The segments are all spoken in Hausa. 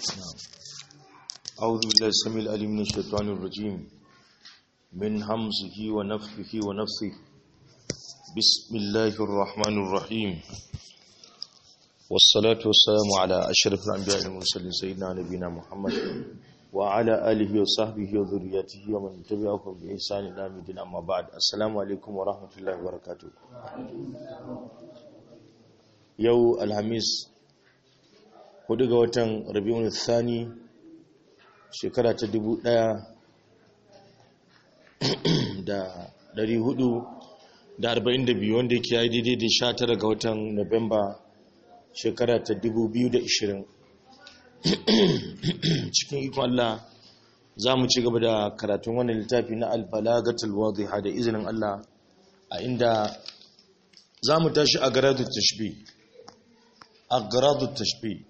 أعوذ بالله السميع العليم من الشيطان الرجيم من همزه ونفخه ونفثه بسم الله الرحمن الرحيم والصلاة والسلام على أشرف الأنبياء والمرسلين سيدنا نبينا محمد وعلى آله وصحبه وذريته ومن تبعهم بإحسان إلى يوم الدين أما بعد السلام عليكم ورحمة الله وبركاته يوم الخميس hudu ga watan rabi'un thani shekara ta dubu ɗaya da dari hudu da arba'in da biyu wanda ke yi daidai da sha tara ga watan Nuwamba shekara ta dubu biyu da ishirin cikin ikon Allah za mu ci gaba da karatun wani littafi na albalagatul wadhiha da izinin Allah a inda za mu tashi a garadun tashbi a garadun tashbi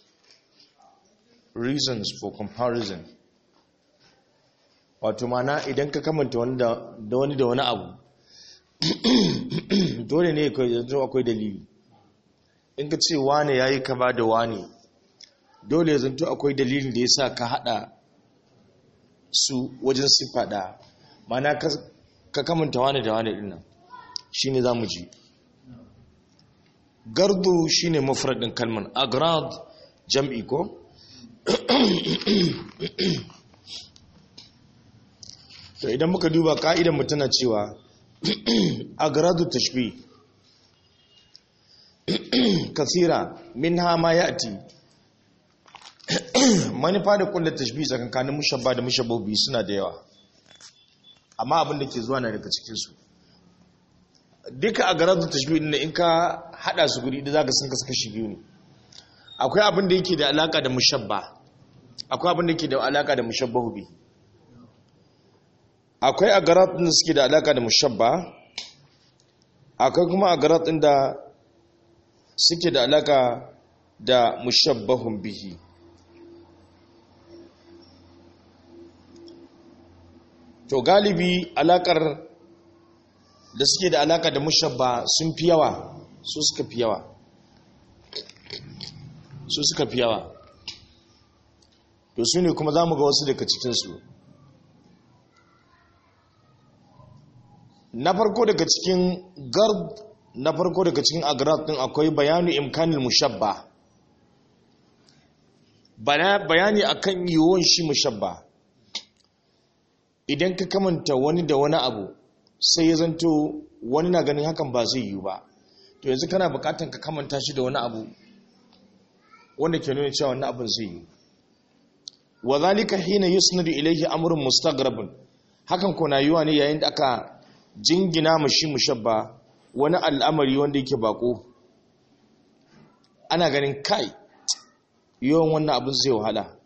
reasons for comparison wato mana idan ka kamanta da wani da wani abu dole ne yanzu akwai dalili in ka ce wane ya yi kama da wane dole ya zanto akwai dalilin da ya sa ka hada su wajen siffada mana ka kamanta wane da wane dinnan shi ne za mu ji gardu shi ne mafaradin kalman agrad jam'i ko to idan muka duba ka'idan tana cewa agradu tashbih kasira minha ma ya'ti manufa da kullu tashbih tsakankanin mushabba da mushabbabi suna da yawa amma abin da ke zuwa na daga cikin su duka agradu tashbih din in ka hada su guri da zaka sun kasu kashi biyu ne akwai abin da yake da alaka da mushabba akwai abin da yake da alaka da mushabbahu bi akwai agarat din da suke da alaka da mushabba akwai kuma agarat din da suke da alaka da mushabbahun bihi to galibi alakar da suke da alaka da mushabba sun fi yawa su suka fi yawa su suka fi yawa to su ne kuma za mu ga wasu daga cikinsu na farko daga cikin gard na farko daga cikin agrad din akwai bayanu imkanin mushabba bayani akan yiwuwan shi mushabba idan ka kamanta wani da wani abu sai ya zanto wani na ganin hakan ba zai yiwu ba to yanzu kana bukatan ka kamanta shi da wani abu wanda ke nuna cewa wannan abin zai yi wa zalika hina yusnadu ilayhi amrun mustaghrabun hakan ko na yiwa ne yayin da aka jingina mashi mushabba wani al'amari wanda yake bako ana ganin kai yawan wannan abin zai wahala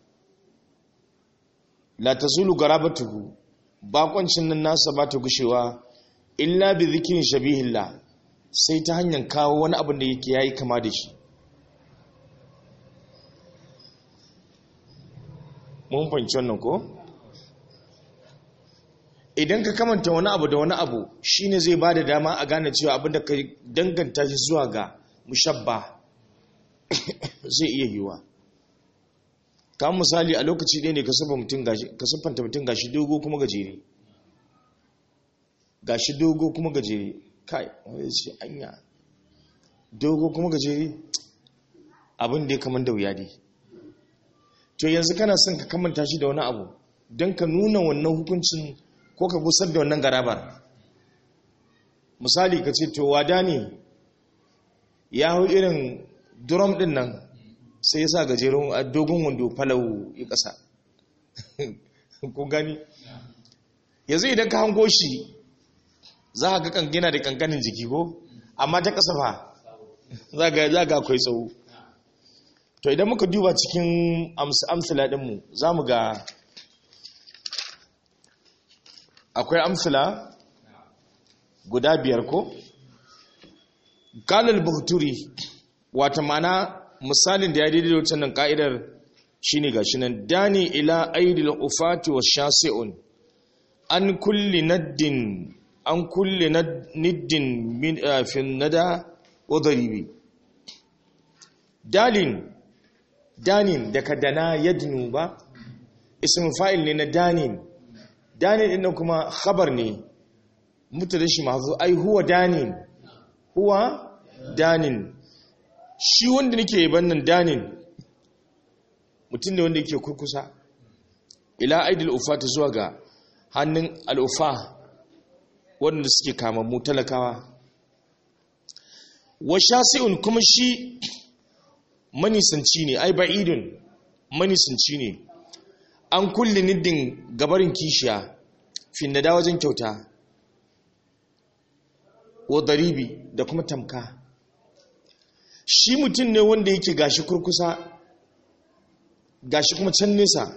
la tazulu garabatuhu bakoncin nan nasa ba ta gushewa illa bi dhikrin shabihillah sai ta hanyar kawo wani abin da yake yayi kama da shi mun fahimci wannan ko idan ka kamanta wani abu da wani abu shine zai ba da dama a gane cewa abin da ka danganta shi zuwa ga mushabba zai iya yiwa kamar misali a lokaci ɗaya ne ka siffanta mutum gashi dogo kuma gajere gashi dogo kuma gajere kai wani ce anya dogo kuma gajere abin da ya kamar da wuya dai to yanzu kana son ka kamanta shi da wani abu don ka nuna wannan hukuncin ko ka gusar da wannan garabar misali ka ce to wada ne ya hau irin drum din nan sai ya sa gajerun dogon wando falau ya ƙasa ko gani yanzu idan ka hango shi za a ga kankina da kankanin jiki ko amma ta ƙasa fa za ga akwai tsawo to idan muka duba cikin amsila ɗinmu za mu ga akwai amsila guda biyar ko galil buhturi wata mana misalin da ya daidai da wancan ka'idar shine gashi nan dani ila aidil ufati wa shasi'un an kulli naddin an kulli niddin min fin nada wa daribi dalin danin daga dana yadnu ba ism fa'il ne na danin danin din kuma khabar ne mutada shi mahzu ai huwa danin huwa danin shi wanda nake bannan danin mutum ne wanda yake kurkusa ila aidil ufata zuwa ga hannun al'ufa waɗanda suke kamammu talakawa wa shasi'un kuma shi manisanci ne ai ba'idun manisanci ne an kulle niddin gabarin kishiya finnada wajen kyauta wa daribi da kuma tamka shi mutum ne wanda yake gashi kurkusa gashi kuma can nesa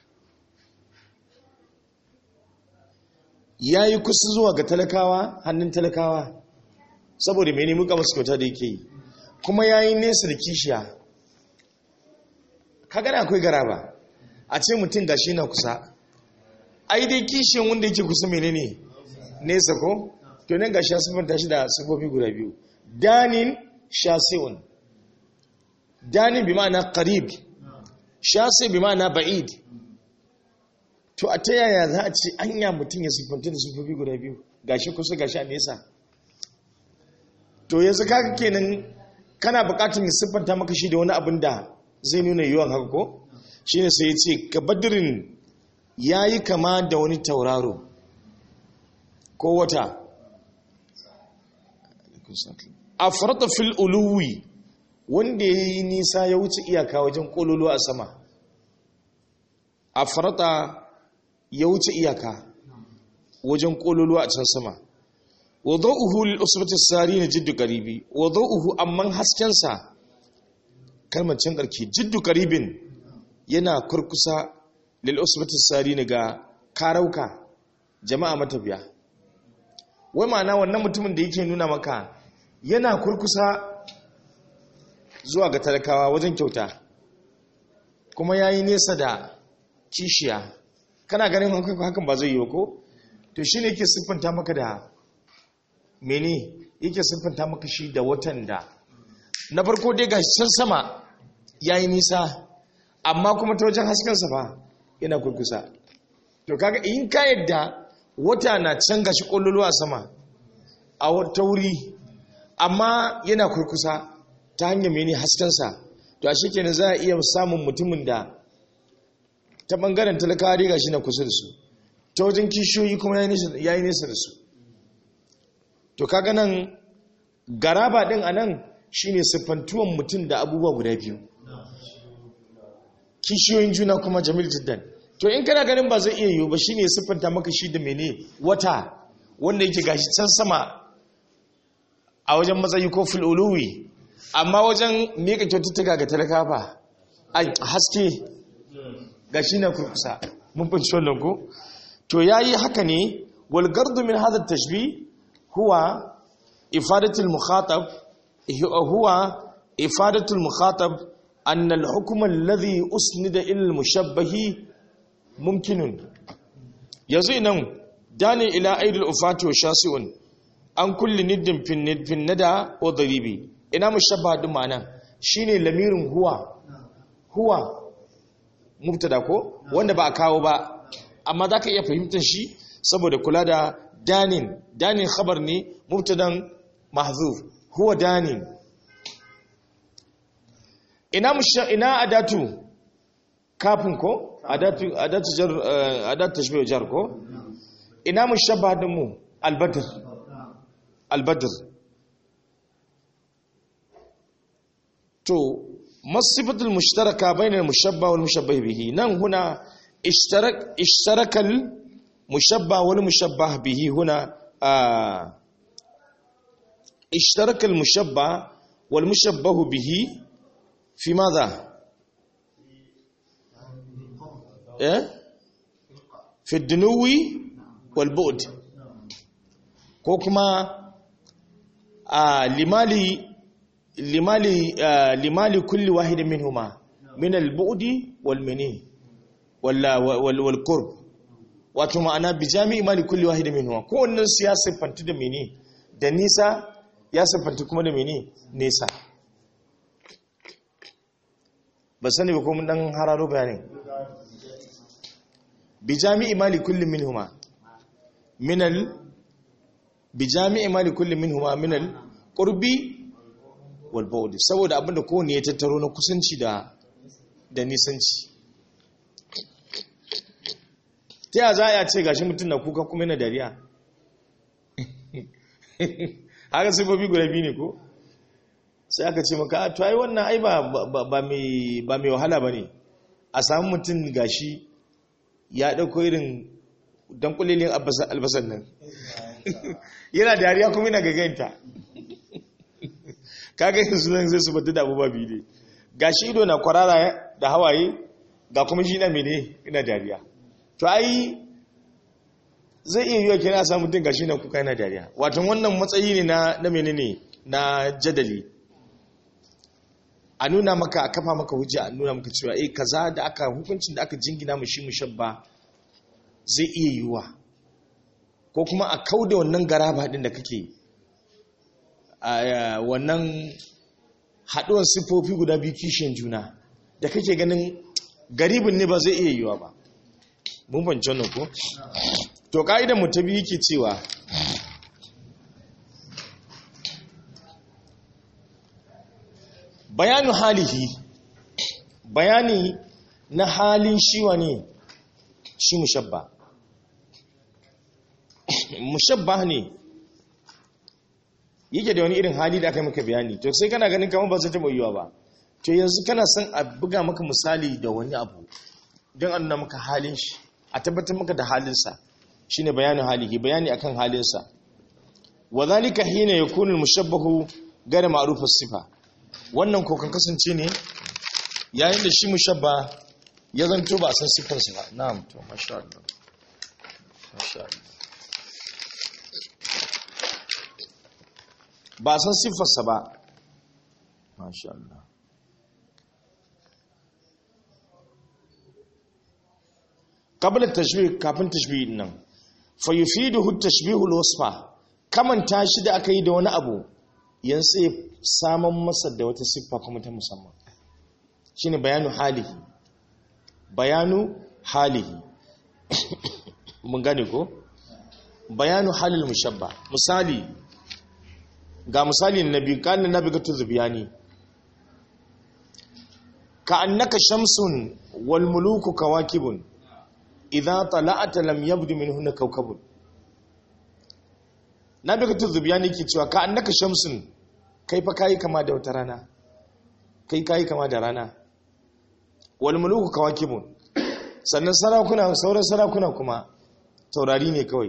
ya yi kusa zuwa ga talakawa hannun talakawa saboda mene muka masu kyauta da yake yi kuma ya yi nesa da kishiya kagana akwai gara ba a ce mutum gashi na kusa ai dai kishiyan wanda yake kusa mene ne nesa ko to nan gashi ya siffanta shi da siffofi guda biyu danin shasi'un danin bi ma'ana qarib shasi bi ma'ana ba'id to a ta yaya za a ce anya mutum ya siffanta da siffofi guda biyu gashi kusa gashi a nesa to yanzu kaga kenan kana bukatun ya siffanta maka shi da wani abin da zai nuna yiwuwan haka ko shine sai ya ce ka badirin ya yi kama da wani tauraro ko wata a farata fil uluwi wanda ya yi nisa ya wuce iyaka wajen kololo a sama a farata ya wuce iyaka wajen kololo a can sama wadauhu lil usbati sari na jiddu qaribi wadauhu amman haskensa kalmar can karki jiddu qaribin yana kurkusa lil usbati sari ne ga karauka jama'a matafiya wai ma'ana wannan mutumin da yake nuna maka yana kurkusa zuwa ga talakawa wajen kyauta kuma yayi nesa da kishiya kana ganin hakan ba zai yi ba ko to shine yake siffanta maka da mene yake siffanta maka shi da watan da na farko dai ga can sama yayi nisa amma kuma ta wajen haskensa fa yana kurkusa to kaga in ka yadda wata na can gashi kololuwa sama a wata wuri amma yana kurkusa ta hanyar mene haskensa to a shekene za a iya samun mutumin da ta bangaren talakawa dai gashi na kusa da su ta wajen kishiyoyi kuma ya yi nesa da su to kaga nan garaba din a nan shine siffantuwan mutum da abubuwa guda biyu kishiyoyin juna kuma jamil jiddan to in kana ganin ba zai iya yiwu ba shine siffanta maka shi da mene wata wanda yake gashi can sama a wajen matsayi ko fil'uluwi amma wajen mika kyaututtuka ga talaka ba ai haske gashi na kurkusa mun fahimci wannan ko to yayi haka ne wal gardu min hadha tashbih huwa ifadatul mukhatab huwa ifadatul mukhatab أن الحكم الذي أسند إلى المشبه ممكن يزينا داني إلى أيد الأفات وشاسع عن كل ند في الند في الندى وضريبي إنا مشبه دمانا شيني لمير هو هو مبتدا ko wanda ba a kawo ba amma zaka iya fahimtar shi saboda kula da danin danin khabar ne mubtadan mahzuf huwa danin ina musha ina adatu kafin ko adatu adatu jar adatu tashbih jar ko ina mushabbah din mu albadr albadr to masifatul mushtaraka bainal mushabbah wal mushabbah bihi nan huna ishtarak ishtaraka al mushabbah wal mushabbah bihi huna ishtaraka al mushabbah wal mushabbah bihi في ماذا إيه؟ في الدنو والبعد كوكما آه لمالي لمالي آه لمالي كل واحد منهما من البعد والمني ولا والقرب wato ma'ana bi jami'i mali kulli wahidi minhuma kowannen su ya siffanta da mene da nisa ya siffanta kuma da mene nesa ba sani ba ko mun dan hararo bayanin bi jami'i mali kullum minhuma minal bi jami'i mali kullum minhuma minal qurbi wal bu'd saboda abinda kowanne ya tattaro na kusanci da da nisanci ta ya za a ce gashi mutum na kuka kuma yana dariya haka sifofi guda biyu ne ko sai aka ce maka to ai wannan ai ba mai wahala ba ne a samu mutum gashi ya ɗauko irin don kulilin albasar nan yana dariya kuma yana gaganta kaga yanzu nan zai su bata da abubuwa biyu ne gashi ido na kwarara da hawaye ga kuma shi na mene ina dariya to ai zai iya yiwa kira samun mutum gashi na kuka yana dariya watan wannan matsayi ne na na menene na jadali a nuna maka a kafa maka hujja a nuna maka cewa eh kaza da aka hukuncin da aka jingina mu shi mushabba zai iya yiwa ko kuma a kauda wannan garaba din da kake a wannan haɗuwar siffofi guda biyu kishin juna da kake ganin garibin ne ba zai iya yiwa ba mun banci wannan ko to ka'idan mu ta biyu yake cewa bayanu halihi bayani na halin shiwa ne shi mushabba mushabba ne yake da wani irin hali da aka yi maka bayani to sai kana ganin kamar ba zai taɓa yiwa ba to yanzu kana son a buga maka misali da wani abu don an nuna maka halin shi a tabbatar maka da halinsa shine bayanin halihi bayani akan halinsa wa zalika hina yakunu al-mushabbahu ghayr ma'ruf as-sifa wannan ko kan kasance ne yayin da shi mushabba ya zanto ba a san sifarsa ba na'am to masha Allah masha Allah ba a san sifarsa ba masha Allah qabla tashbih kafin tashbih nan fa yufiduhu tashbihul wasfa kamanta shi da aka yi da wani abu yanzu sai saman masa da wata siffa kuma ta musamman shine bayanu halihi bayanu halihi mun gane ko bayanu halil mushabba misali ga misali nabi kana nabi ga tuzbiyani ka annaka shamsun wal muluku kawakibun idza tala'ata lam yabdu minhunna kawkabun nabi ga tuzbiyani ke cewa ka annaka shamsun kai fa kayi kama da wata rana kai kayi kama da rana wal muluku kawakibun sannan sarakuna sauran sarakuna kuma taurari ne kawai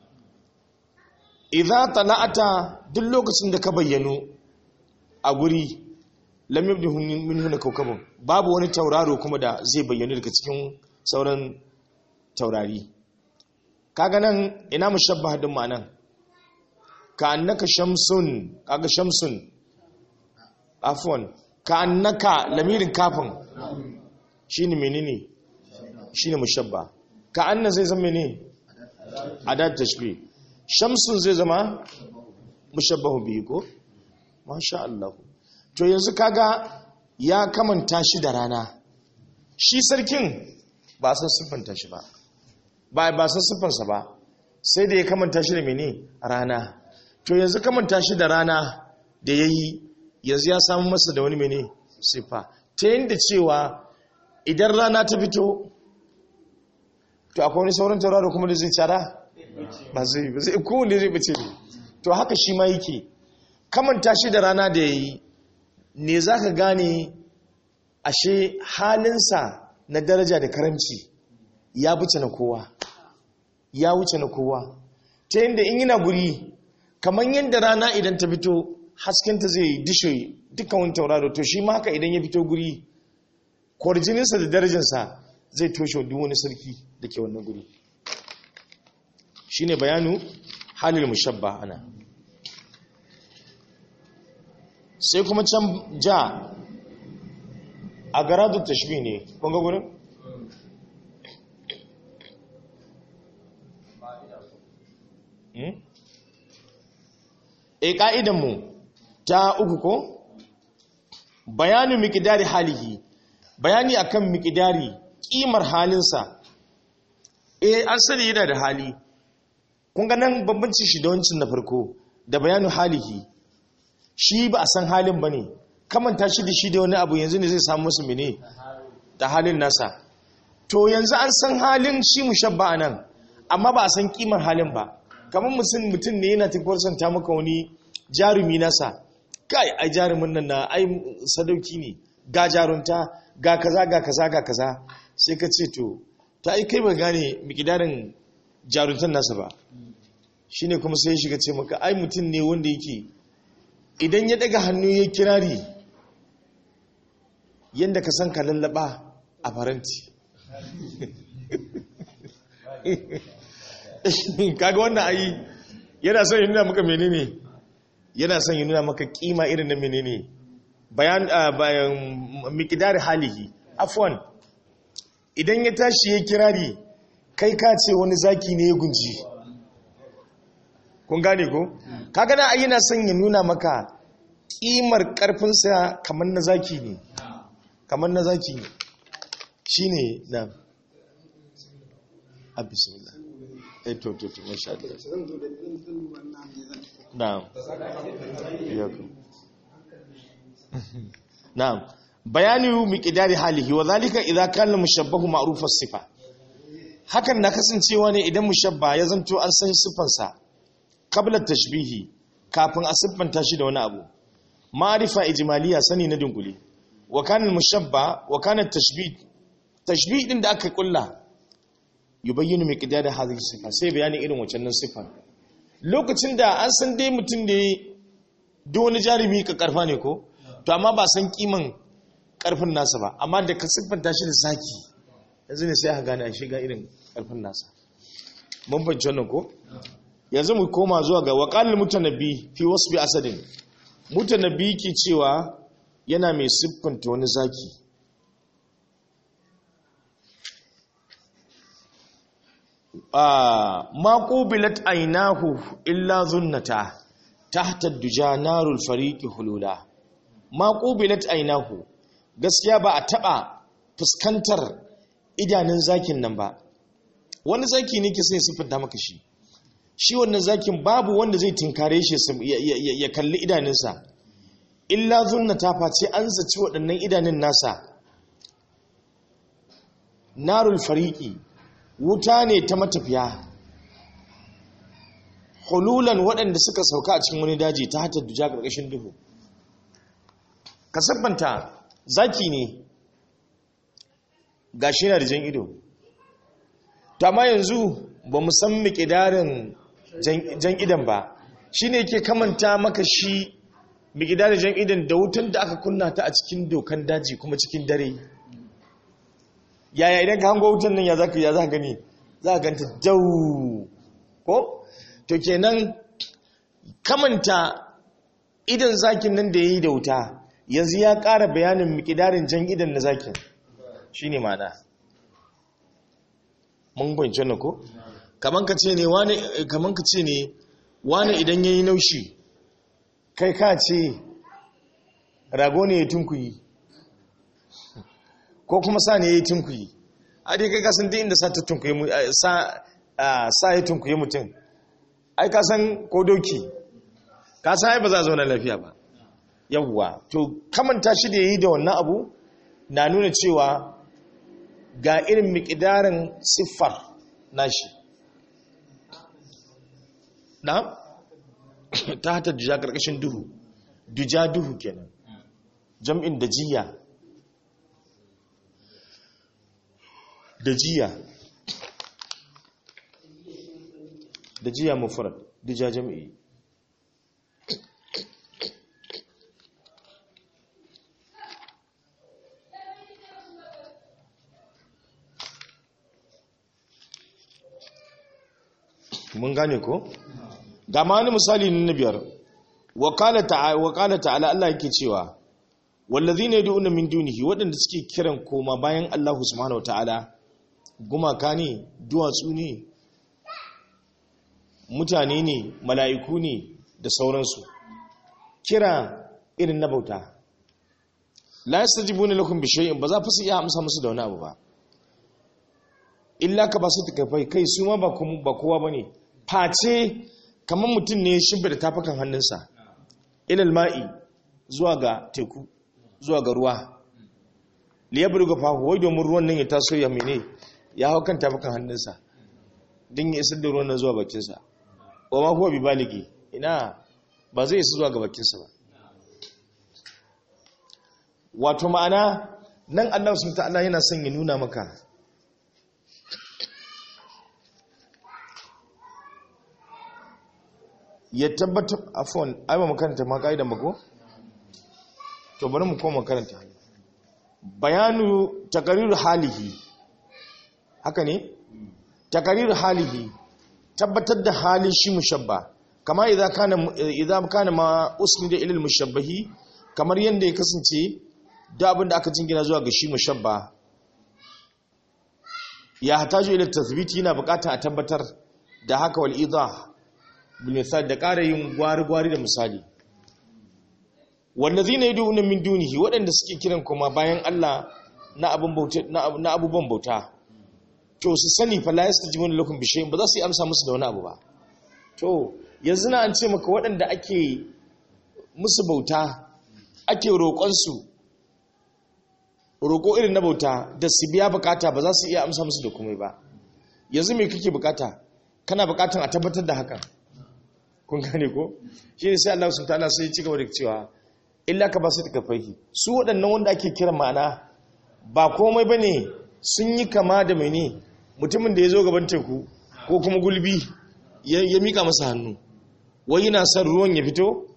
idza tala'ata duk lokacin da ka bayyano a guri lam yabdu minhunna kawkabun babu wani tauraro kuma da zai bayyana daga cikin sauran taurari kaga nan ina mushabbah din ma'anan ka annaka shamsun kaga shamsun afwan ka annaka lamirin kafin shine menene shine mushabba ka anna zai zama menene adat tashbih shamsun zai zama mushabbahu bihi ko masha Allah to yanzu kaga ya kamanta shi da rana shi sarkin ba san siffanta shi ba ba ba san siffansa ba sai da ya kamanta shi da mene rana to yanzu kamanta shi da rana da ya yi yanzu ya samu masa da wani mene siffa ta yadda cewa idan rana ta fito to akwai wani sauran tauraro kuma da zai cara ba zai ba zai kowane zai bace ne to haka shi ma yake kamanta shi da rana da ya yi ne za ka gane ashe halinsa na daraja da karamci ya wuce na kowa ya wuce na kowa ta yadda in yana guri kamar yadda rana idan ta fito haskenta zai dishe dukkan wani tauraro to shi haka idan ya fito guri kwarjininsa da darajarsa zai toshe duk wani sarki da ke wannan guri shi ne bayanu halil mushabba ana sai kuma can ja a garadu tashbi ne kunga gurin? e ƙa'idanmu ta uku ko? bayanin mikidari halihi bayani akan miqdari kimar halinsa eh an sani yana da hali kun ga nan bambanci shi da wancin na farko da bayanu halihi shi ba a san halin bane kamanta shi da shi da wani abu yanzu ne zai samu musu mene da halin nasa to yanzu an san halin shi mushabba nan amma ba a san kimar halin ba kamar mutum mutum ne yana tafiyar ta maka wani jarumi nasa kai ai jarumin nan na ai sadauki ne ga jarunta ga kaza ga kaza ga kaza sai ka ce to ta ai kai ba gane mikidarin jaruntan nasa ba shine kuma sai ya shiga ce maka ai mutum ne wanda yake idan ya daga hannu ya kirari yadda ka san ka lallaba a faranti kaga wannan ayi yana son yi nuna maka menene yana son yi nuna maka kima irin na menene bayan bayan mikidar halihi afwan idan ya tashi ya kirari kai ka ce wani zaki ne ya gunji kun gane ko kaga na ayi yana son ya nuna maka kimar karfinsa kamar na zaki ne kamar na zaki ne shine na abismillah eh to to to masha Allah na'am iyakum na'am bayani miqdari halihi wa zalika idza kana mushabbahu ma'ruf as-sifa hakan na kasancewa ne idan mushabba ya zanto an san sifansa qabla tashbihi kafin a siffanta shi da wani abu ma'rifa ijmaliya sani na dunkule wa kana mushabba wa kana tashbih tashbih din da aka kulla yubayyinu miqdar hadhihi sifa sai bayanin irin wancan sifa lokacin da an san dai mutum da duk wani jarumi ka karfa ne ko to amma ba san kiman karfin nasa ba amma da ka siffanta shi da zaki yanzu ne sai aka gane a shiga irin karfin nasa mun fahimci wannan ko yanzu mu koma zuwa ga waqalul mutanabbi fi wasfi asadin mutanabbi ke cewa yana mai siffanta wani zaki ma qubilat aynahu illa zunnata tahta duja narul fariqi hulula ma qubilat aynahu gaskiya ba a taba fuskantar idanun zakin nan ba wani zaki ne ke sai siffanta maka shi shi wannan zakin babu wanda zai tinkare shi ya kalli idanunsa illa zunnata face an zaci waɗannan idanun nasa narul fariki wuta ne ta matafiya hululan waɗanda suka sauka a cikin wani daji ta hatar duja ƙarƙashin duhu ka sabbanta zaki ne ga shi na da jan ido ta ma yanzu ba mu san miƙidarin jan idan ba shi ne ke kamanta maka shi miƙidarin jan idan da wutan da aka kunna ta a cikin dokan daji kuma cikin dare yaya idan ka hango wutan nan ya za ka ya za gani za ka ganta jau ko to kenan kamanta idan zakin nan da ya yi da wuta yanzu ya ƙara bayanin miƙidarin jan idan na zakin shi ne mana mun gwanci wannan ko kaman ka ce ne wani kaman ka ce ne wani idan ya yi naushi kai ka ce rago ne ya tunkuyi ko kuma sa ne ya yi tunkuyi a dai kai kasan duk inda sa ta tunkuyi sa ya tunkuyi mutum ai kasan ko doki kasan ai ba za a zauna lafiya ba yawwa to kamanta shi da ya yi da wannan abu na nuna cewa ga irin mikidarin siffar nashi na ta hata duja karkashin duhu duja duhu kenan jam'in dajiya dajiya dajiya mufrad duja jam'i mun gane ko ga ma wani misali na biyar wakala ta'ala Allah yake cewa wallazina yad'una min dunihi waɗanda suke kiran koma bayan Allah subhanahu wataala gumaka ne duwatsu ne mutane ne mala'iku ne da sauransu kira irin na bauta la yastajibuna lakum bi shay'in ba za fa su iya amsa musu da wani abu ba illa ka ba su takafai kai su ma ba kuma ba kowa bane face kamar mutum ne shimbe da tafakan hannunsa ilal ma'i zuwa ga teku zuwa ga ruwa liyabar ga fahu wai domin ruwan nan ya taso ya mene ya hau kan tafakan hannunsa din ya isar da ruwan nan zuwa bakinsa wa ma kuwa bi baligi ina ba zai isa zuwa ga bakinsa ba wato ma'ana nan Allah sun ta'ala yana son ya nuna maka ya tabbatar afon ai ba makaranta ma ka'idan ba ko to bari mu koma makaranta bayanu takariru halihi haka ne takariru halihi tabbatar da halin shi mushabba kama idan kana idan kana ma usnida ila mushabbahi kamar yanda ya kasance da abin da aka jingina zuwa ga shi mushabba ya hataju ila tathbiti yana bukata a tabbatar da haka wal idah bil misal da ƙara yin gwari-gwari da misali wallazina yad'una min dunihi waɗanda suke kiran kuma bayan Allah na abun bauta na abubuwan bauta to su sani fa la yastajibuna lakum bi shay'in ba za su yi amsa musu da wani abu ba to yanzu na an ce maka waɗanda ake musu bauta ake roƙonsu roƙo irin na bauta da su biya bukata ba za su iya amsa musu da komai ba yanzu me kake bukata kana bukatan a tabbatar da hakan kun gane ko shi ne sai Allah subhanahu ta'ala sai ya ci gaba da cewa illa ka ba su taka fahi su waɗannan wanda ake kira ma'ana ba komai bane sun yi kama da mene mutumin da ya zo gaban teku ko kuma gulbi ya mika masa hannu wai yana son ruwan ya fito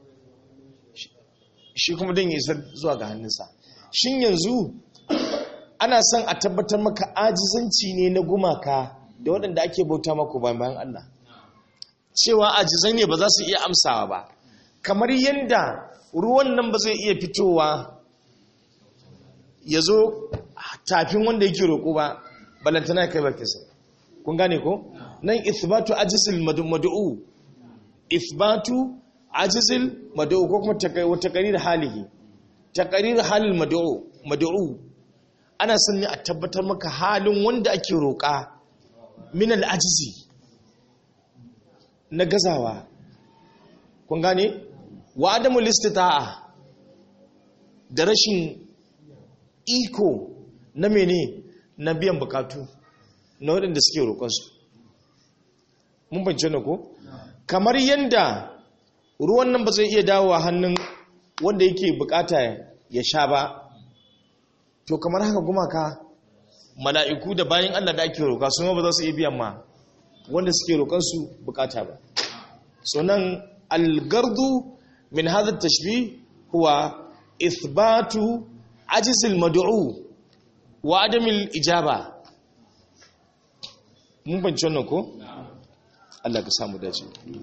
shi kuma don ya isar zuwa ga hannunsa shin yanzu ana son a tabbatar maka ajizanci ne na gumaka da waɗanda ake bauta mako bayan Allah cewa ajizai ne ba za su iya amsawa ba kamar yadda ruwan nan ba zai iya fitowa ya zo tafin wanda yake roƙo ba balantana kai bakinsa kun gane ko nan ithbatu ajizil mad'u ithbatu ajizil mad'u ko kuma taqrir halihi taqrir halil mad'u mad'u ana son ne a tabbatar maka halin wanda ake roƙa min al-ajzi na gazawa kun gane wa adamul istita'a da rashin iko na mene na biyan bukatu na waɗanda suke roƙonsu mun bance na ko kamar yadda ruwan nan ba zai iya dawowa hannun wanda yake bukata ya sha ba to kamar haka gumaka mala'iku da bayan Allah da ake roƙa su ba za su iya biyan ma wanda suke roƙonsu bukata ba so nan algardu min hadha tashbih huwa ithbatu ajizil mad'u wa adamil ijaba mun bance wannan ko Allah ka samu dace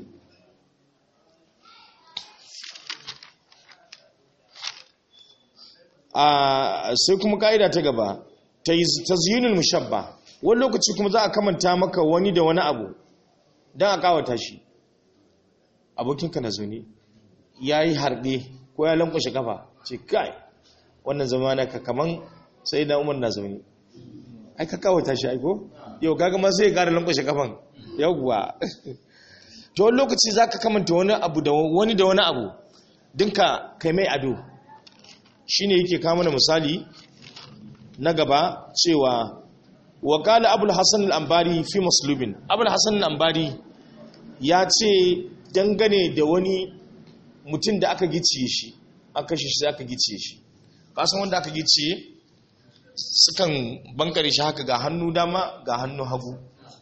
a sai kuma kaida ta gaba tazyinul mushabba wani lokaci kuma za a kamanta maka wani da wani abu don a kawata shi abokinka na zuni ya yi harɗe ko ya lankwashe kafa ce kai wannan zama na ka kaman sai na umar na zaune ai ka kawata shi aiko yau kaga ma sai ya ƙara lankwashe kafan yauwa to wani lokaci za ka kamanta wani abu da wani da wani abu dinka kai mai ado shi ne yake kama da misali na gaba cewa wakala abul hassan al'ambari fi musulubin abul hassan al'ambari ya ce dangane da wani mutum da aka giciye shi aka shi shi aka giciye shi kasan wanda aka giciye sukan bankare shi haka ga hannu dama ga hannu hagu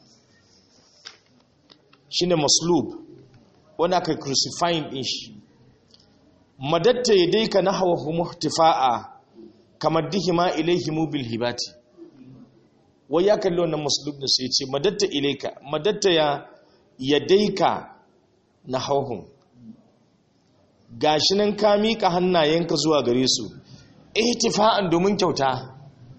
shi ne maslub wanda aka crucifying din shi madatta ya daika na hawa muhtifa'a kamar dihima ilaihimu bil hibati wai ya kalli wannan maslub da sai ce madatta ilaika madatta ya yadaika na hauhun gashi nan ka miƙa hannayenka zuwa gare su ihtifa'an domin kyauta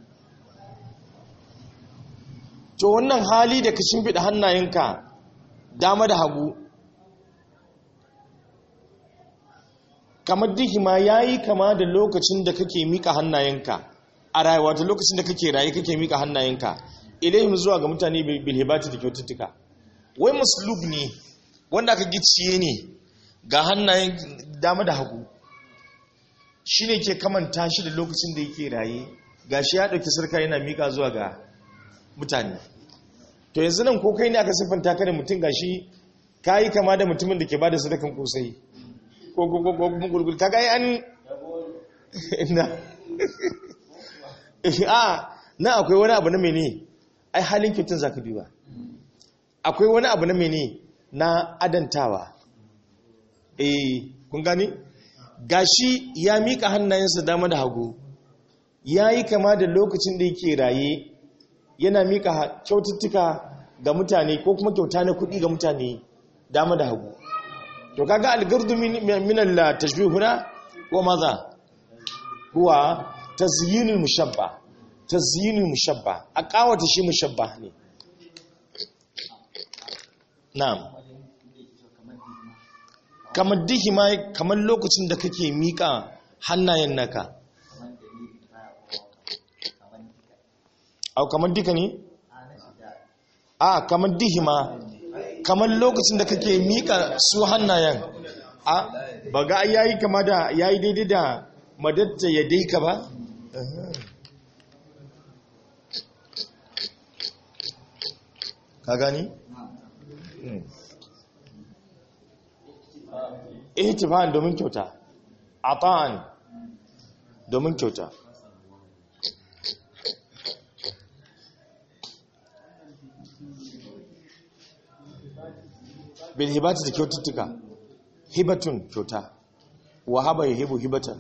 to wannan hali da ka shimfiɗa hannayenka dama da hagu kamar dihima yayi kama da lokacin da kake mika hannayenka a rayuwa ta lokacin da kake raye kake mika hannayenka ilayhim zuwa ga mutane bil hibati da kyaututtuka wai maslub ne wanda aka gicciye ne ga hannayen dama da hagu shine ke kamanta shi da lokacin da yake raye gashi ya dauki sarka yana mika zuwa ga mutane to yanzu nan ko kai ne aka siffanta ka da mutum gashi kayi kama da mutumin da ke bada sadakan kosai ko ko ko ko kuma gurgur kaga ai an na a na akwai wani abu na mene ai halin kyautin zaka duba akwai wani abu na mene na adantawa eh kun gani gashi ya mika hannayensa dama da hagu yayi kama da lokacin da yake raye yana mika kyaututtuka ga mutane ko kuma kyauta na kuɗi ga mutane dama da hagu to kaga algardu min al-tashbih huna wa madha huwa tazyinul mushabba tazyinul mushabba a kawata shi mushabba ne na'am kamar dihima kamar lokacin da kake mika hannayen naka au kamar dika ne a kamar dihima kamar lokacin da kake mika su hannayen a ba ga yayi kama da yayi daidai da madatta ya daika ba ka gani ihtifan domin kyauta ata'an domin kyauta bil hibati da kyaututtuka hibatun kyauta wa haba hibu hibatan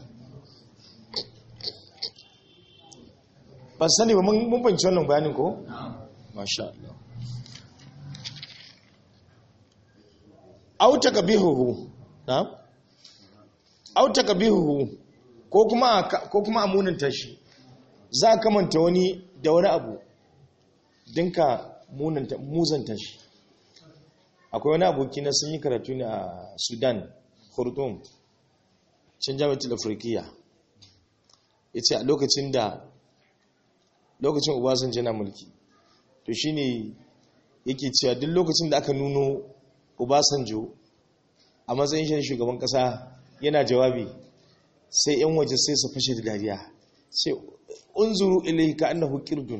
ban sani ba mun banci wannan bayanin ko masha Allah auta kabihuhu na auta kabihuhu ko kuma ko kuma amunanta shi za ka manta wani da wani abu dinka munanta muzanta shi akwai wani aboki na sun yi karatu ne a sudan khartoum can jami'atul afirkiya ya ce a lokacin da lokacin obasanjo na mulki to shine yake cewa duk lokacin da aka nuno obasanjo a matsayin shi shugaban kasa yana jawabi sai yan waje sai su fashe da dariya sai unzuru ilai ka annahu qirdun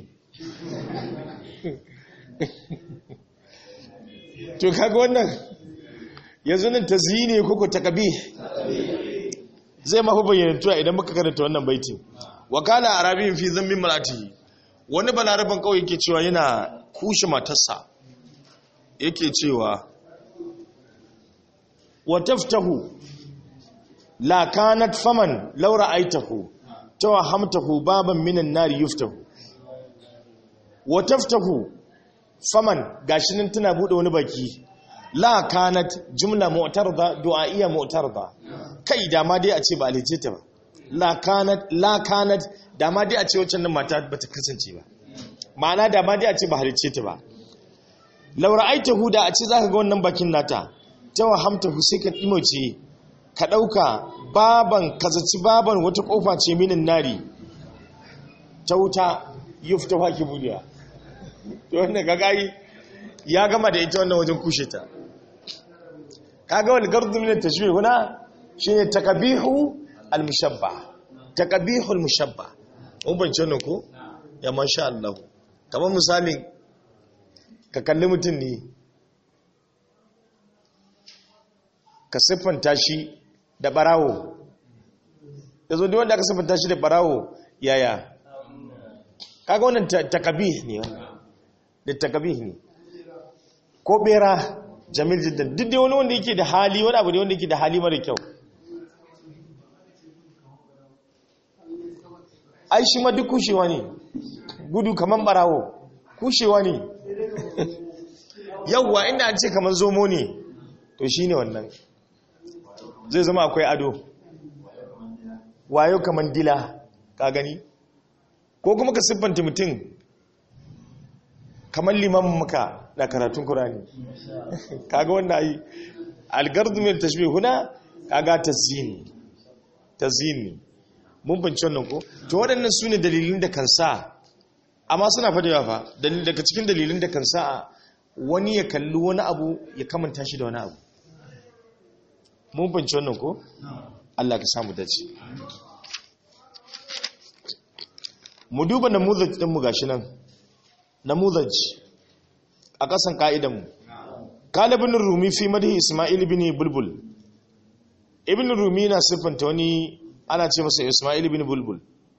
to kaga wannan yanzu nan tazyini koko takabi zai mafi bayyantuwa idan muka karanta wannan baiti wa kana arabiyin fi zammin malatihi wani balaraban kawai yake cewa yana kushe matarsa yake cewa wa taftahu la kanat faman law ra'aytahu tawhamtahu baban minan nar yuftahu wa taftahu faman gashi nan tana bude wani baki la kanat jumla mu'tarda du'a'iyya mu'tarda kai da ma dai a ce ba alice ta ba la kanat la kanat da ma dai a ce wacce nan mata bata kasance ba ma'ana da ma dai a ce ba halice ta ba law ra'aytahu da a ce zaka ga wannan bakin nata tawahamtahu sai ka dimoce ka dauka baban kazaci baban wata kofa ce minin nari ta wuta yufta haki budiya to wanda gagayi ya gama da ita wannan wajen kushe ta kaga wal gardu min at-tashbih huna shine takabihu al-mushabba takabihu al-mushabba mun bance wannan ko ya masha Allah kamar misalin ka kalli mutum ne ka siffanta shi da barawo yazo duk wanda aka siffanta shi da barawo yaya kaga wannan takabih ne wannan da takabih ne ko bera jamil jiddan duk dai wani wanda yake da hali wani abu ne wanda yake da hali mara kyau ai shi ma duk kushewa ne gudu kaman barawo kushewa ne yauwa inda an ce kaman zomo ne to shi ne wannan zai zama akwai ado wayo kaman dila ka gani ko kuma ka siffanta mutum kamar limamin muka na karatun kurani kaga wanda yi algardu min tashbih huna kaga tazyini tazyin ne mun bince wannan ko to waɗannan su ne dalilin da kan sa amma suna fadewa fa daga cikin dalilin da kan sa wani ya kalli wani abu ya kamanta shi da wani abu mun bince wannan ko Allah ka samu dace mu duba namuzaj din mu gashi nan namuzaj a kasan ka'idan mu kalibin rumi fi madhi isma'il ibn bulbul ibn rumi na siffanta wani ana ce masa isma'il ibn bulbul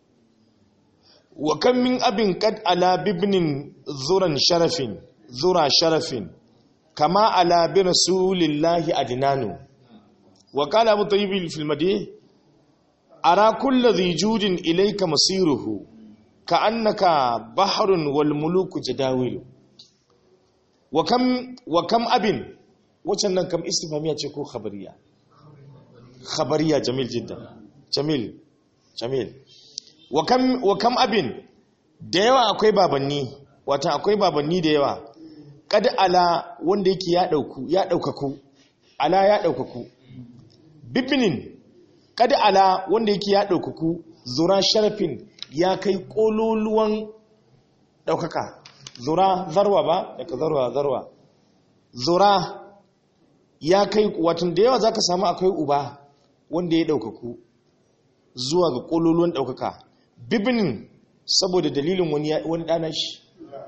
wa kan min abin kad ala bibnin zuran sharafin zura sharafin kama ala bi rasulillahi adnanu wa qala abu tayyib fil madhi ara kullu dhi judin ilayka masiruhu ka annaka bahrun wal muluku jadawilu wa kam wa kam abin wacan nan kam istifhamiya ce ko khabariya khabariya jamil jiddan jamil jamil wa kam wa kam abin da yawa akwai babanni wata akwai babanni da yawa kad ala wanda yake ya dauku ya daukaku ala ya daukaku bibinin kad ala wanda yake ya daukaku zura sharafin ya kai kololuwan daukaka zura zarwa ba daga zarwa zarwa zura ya kai watan da yawa zaka samu akwai uba wanda ya daukaku zuwa ga kololuwan daukaka bibinin saboda dalilin wani wani dana shi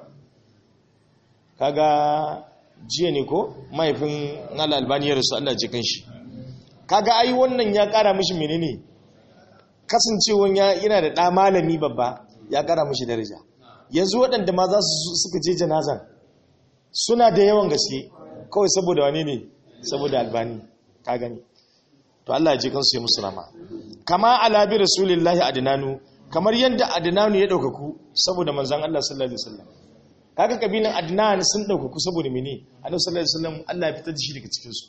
kaga jiya ne ko mahaifin nala albaniyar su Allah jikin shi kaga ai wannan ya kara mishi menene kasancewan yana da ɗa malami babba ya kara mishi daraja yanzu waɗanda ma za su suka je janazan suna da yawan gaske kawai saboda wane ne saboda albani ka gani to Allah ya ji kansu ya musu rama kama alabi rasulillahi adnanu kamar yadda adnanu ya daukaku saboda manzon Allah sallallahu alaihi wasallam kaga kabilan adnan sun daukaku saboda mene annabi sallallahu alaihi wasallam Allah ya fitar da shi daga cikin su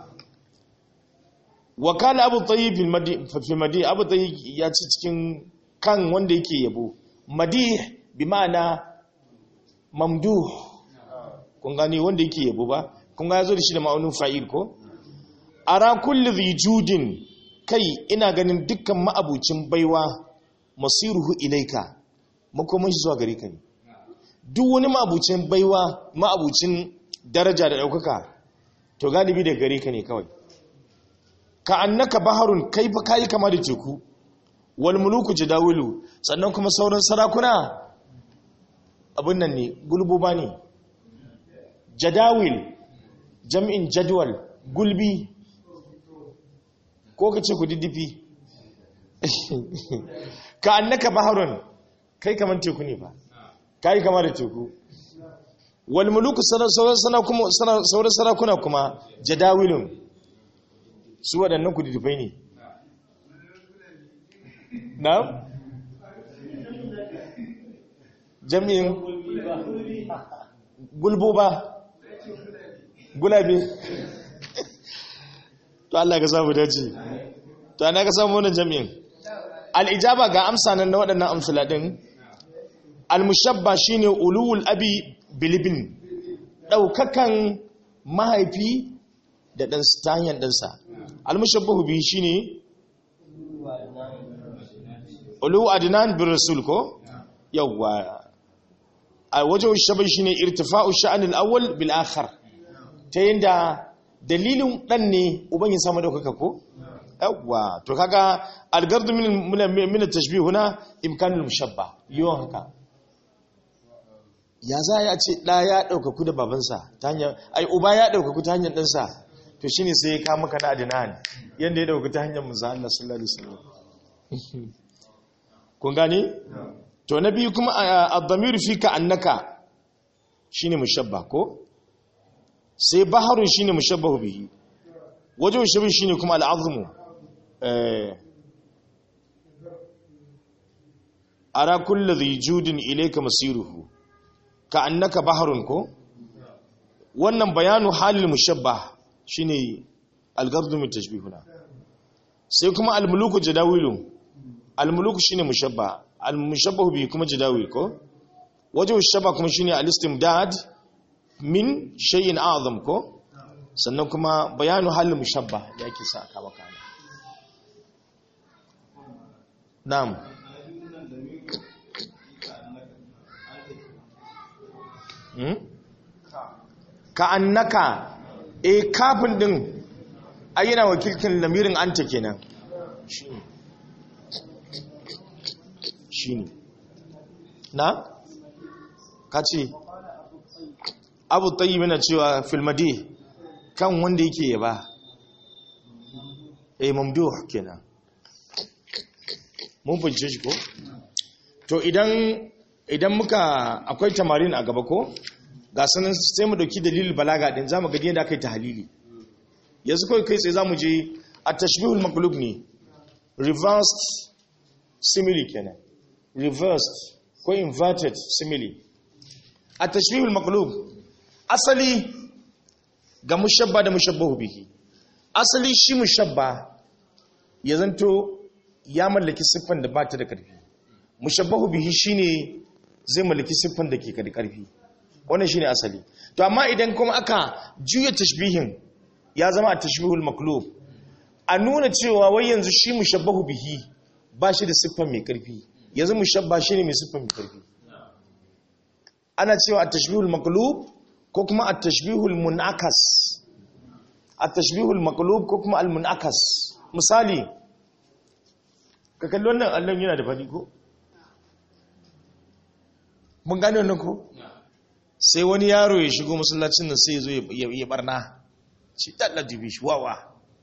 wakala abu tayyib fi madi abu tayyib ya ci cikin kan wanda yake yabo madih bi ma'ana mamduh kun gani wanda yake yabo ba kun ga yazo da shi da ma'aunin fa'il ko ara kulli dhi judin kai ina ganin dukkan ma'abucin baiwa masiruhu ilaika makoman shi zuwa gare ka ne duk wani ma'abucin baiwa ma'abucin daraja da daukaka to galibi da gare ka ne kawai ka annaka baharun kai fa kai kama da teku wal muluku jadawilu sannan kuma sauran sarakuna abin nan ne gulbuba ne jadawil jam'in jadwal gulbi ko ka ce ku diddifi ka annaka baharun kai kaman teku ne ba kai kama da teku wal muluku sauran sarakuna kuma jadawilun su waɗannan ku diddifai ne na jami'in gulboba gulabe to Allah ka samu dace to ana ka samu wannan jami'in al'ijaba ga amsa nan na waɗannan amsala ɗin al-mushabba shine ulul abi bilibin ɗaukakan mahaifi da ɗansa ta hanyar ɗansa al-mushabbahu bi shine ulu adnan bin rasul ko yawwa a wajen shabai shine irtifa'u sha'an al-awwal bil akhar ta yanda dalilin dan ne uban ya samu daukaka ko yawwa to kaga al-gard min min at-tashbih huna imkanul mushabba yawan haka ya za ya ce da ya daukaku da babansa ta hanyar ai uba ya daukaku ta hanyar ɗansa to shine sai ya kama kana adnan yanda ya daukaku ta hanyar manzo Allah sallallahu alaihi wasallam kun gane to na biyu kuma ad-damir fi ka annaka shine mushabba ko sai baharun shine mushabbahu bihi wajen shabi shine kuma al-azmu eh ara kullu dhi judin ilayka masiruhu ka annaka baharun ko wannan bayanu halil mushabbah shine al-gardu min tashbihuna sai kuma al-muluku jadawilu al-muluku shine mushabba al-mushabbahu bi kuma jadawil ko wajen shabba kuma shine al-istimdad min shay'in a'zam ko sannan kuma bayanu halin mushabba da yake sa aka maka na'am hmm? ka annaka e kafin din ayyana wakiltin lamirin anta kenan shine na ka ce abu tayyib yana cewa filmadi kan wanda yake yaba eh mamduh kenan mun fahimce shi ko to idan idan muka akwai tamarin a gaba ko ga sanin sai mu dauki dalilin balaga din zamu ga yadda aka yi tahlili yanzu kai kai sai zamu je at-tashbihul maqlub ne reversed simile kenan reversed ko inverted simile at-tashbihul maqlub asali ga mushabba da mushabbahu bihi asali shi mushabba ya zanto ya mallaki siffan da ba ta da ƙarfi mushabbahu bihi shine zai mallaki siffan da ke da ƙarfi wannan shine asali to amma idan kuma aka juya tashbihin ya zama a tashbihul maklub a nuna cewa wai yanzu shi mushabbahu bihi ba shi da siffan mai ƙarfi yanzu mushabba shine mai siffan mai ƙarfi ana cewa a tashbihul maklub ko kuma a tashbihul munakas a tashbihul maklub ko kuma al munakas misali ka kalli wannan allon yana da faɗi ko? mun gane wannan ko? sai wani yaro ya shigo masallacin nan sai ya zo ya barna ci ɗallaji bi shi wawa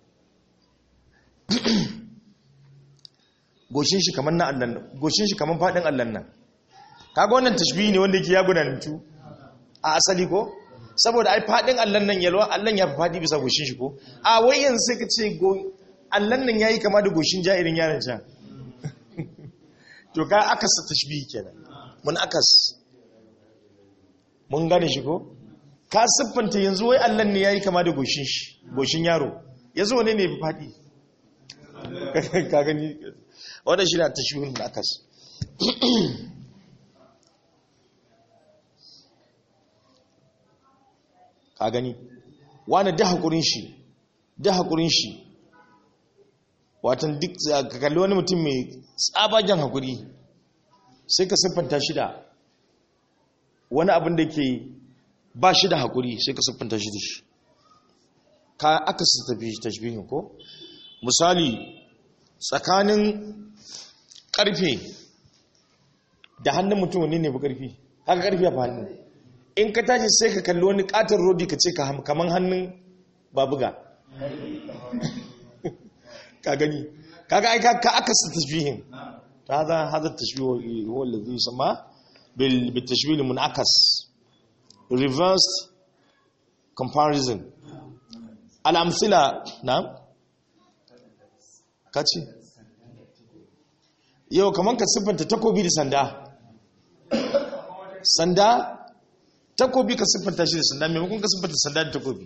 goshin shi kamar na allon nan goshin shi kamar faɗin allon nan kaga wannan tashbihi ne wanda yake ya gudanantu a asali ko? saboda ai faɗin allon nan yalwa allon ya fi faɗi bisa goshin shi ko? a wai yanzu sai ka ce allon nan ya yi kama da goshin jairin yaron can to ka akasa tashbihi kenan mun akas mun gane shi ko ka siffanta yanzu wai Allah ne yayi kama da goshin shi goshin yaro yanzu wane ne fadi ka gani wannan shi na tashbihul mun akas ka gani wani da hakurin shi da hakurin shi watan duk ka kalli wani mutum mai tsabagen hakuri sai ka siffanta shi da wani abin da ke ba shi da hakuri sai ka siffanta shi da shi ka aka su tafi tashbihin ko misali tsakanin karfe da hannun mutum wani ne fi karfi haka karfe a hannun in ka tashi sai ka kalli wani katon rodi ka ce kaman hannun babuga ka gani kaga ai ka aka sa tashbihin hada hada tashbih huwa alladhi yusamma bil bitashbih al munakas reversed comparison al amsila na kaci yau kaman ka siffanta takobi da sanda sanda takobi ka siffanta shi da sanda maimakon ka siffanta sanda da takobi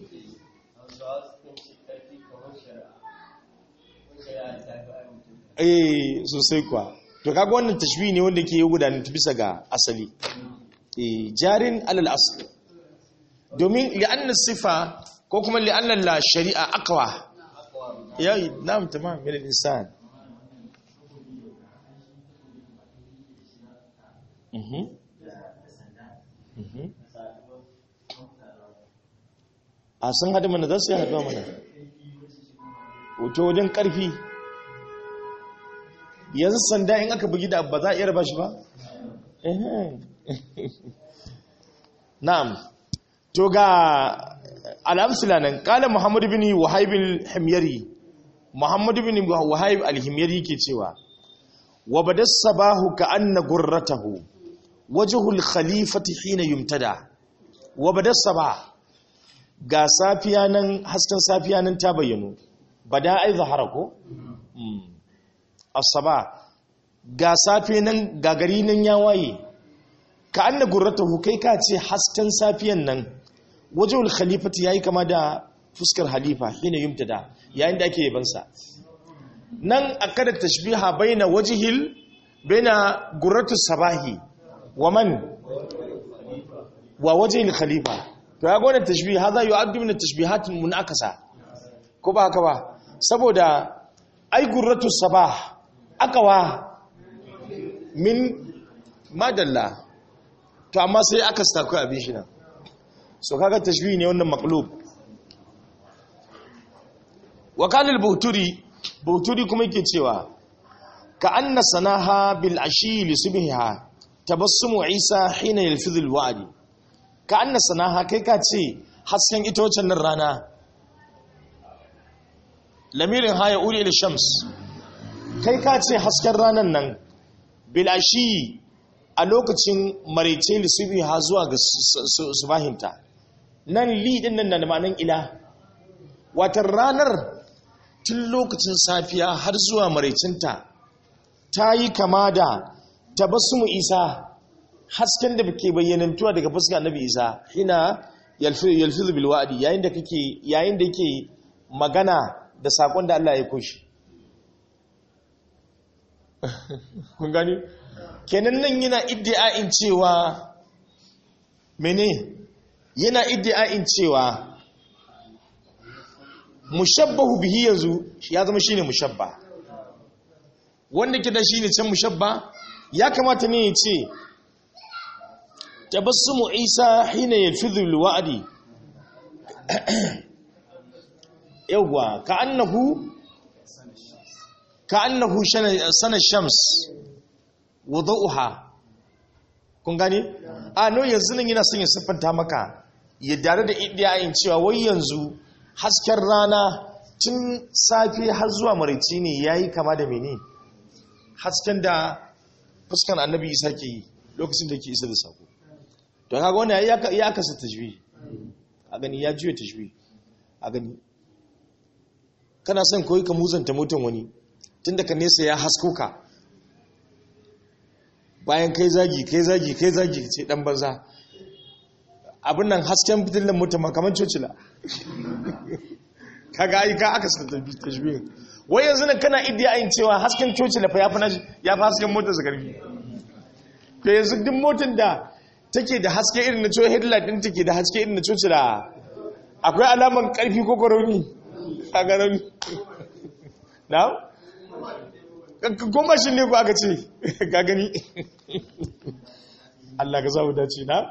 eh sosai kuwa to kaga wannan tashbihi ne wanda ke yi gudanar bisa ga asali eh jarin alal asl domin li'anna sifa ko kuma li'anna la shari'a aqwa yayi na'am tamam min al-insan mhm mhm a sun hadu mana za su yi haduwa mana wato wajen karfi yanzu sanda in aka bugi da ba za a iya raba shi ba? na'am to ga al'amsila nan kala muhammadu bin wahayb al-himyari muhammadu bin wahayb al-himyari ke cewa wa badas sabahu ka anna gurratahu wajhul khalifati hina yumtada wa badas sabah ga safiya nan hasken safiya nan ta bayyano bada ai zahara ko asaba ga safe nan gagari nan ya waye ka anna gurratahu kai ka ce hasken safiyan nan wajhul khalifati yayi kama da fuskar halifa hina yumtada yayin da ake yabansa nan akada tashbiha baina wajhil baina gurratu sabahi wa man wa wajhil khalifa to ya gona tashbih hada yu'addu min at-tashbihat munakasa ko ba haka ba saboda ai gurratu sabah akawa min madalla to amma sai aka stakoi abin shi nan so kaga tashbihi ne wannan maqlub wa kana al-buhturi buhturi kuma yake cewa ka anna sanaha bil ashi li subhiha tabassumu isa hina yalfidhu al-wa'd ka anna sanaha kai ka ce hasken ita wacce nan rana lamirin haya uri ila shams kai ka ce hasken ranan nan bil ashi a lokacin maraice li subhiha zuwa ga subahinta nan li din nan da ma'anan ila watan ranar tun lokacin safiya har zuwa maraicinta ta yi kama da tabassumu isa hasken da ke bayyanantuwa daga fuska annabi isa hina yalfizu bil wa'di yayin da kake yayin da yake magana da sakon da Allah ya koshi kun gani kenan nan yana iddia'in cewa mene yana iddia'in cewa mushabbahu bihi yanzu ya zama shine mushabba wanda kida shine can mushabba ya kamata ne ya ce tabassumu isa hina yalfidhu alwa'di yawwa ka annahu ka annahu sana shams wudu'uha kun gane a no yanzu nan yana son ya siffanta maka ya dare da idiyayin cewa wai yanzu hasken rana tun safe har zuwa marici ne ya yi kama da mene hasken da fuskan annabi isa ke yi lokacin da ke isa da sako to kaga wani ya kasa tajwi a gani ya juya tajwi a gani kana son koyi ka muzanta mutum wani tun daga nesa ya hasko ka bayan kai zagi kai zagi kai zagi ce dan banza abin nan hasken fitilan mutum kamar cocila kaga ai ka aka sa tashbihin wai yanzu nan kana iddiyayin cewa hasken cocila fa yafi ya fi hasken motar zakarfi to yanzu duk motar da take da haske irin na cewa headlight din take da haske irin na cocila akwai alaman karfi ko koroni a ganin na kuma shi ne ku aka ce ga gani Allah ka zamu dace na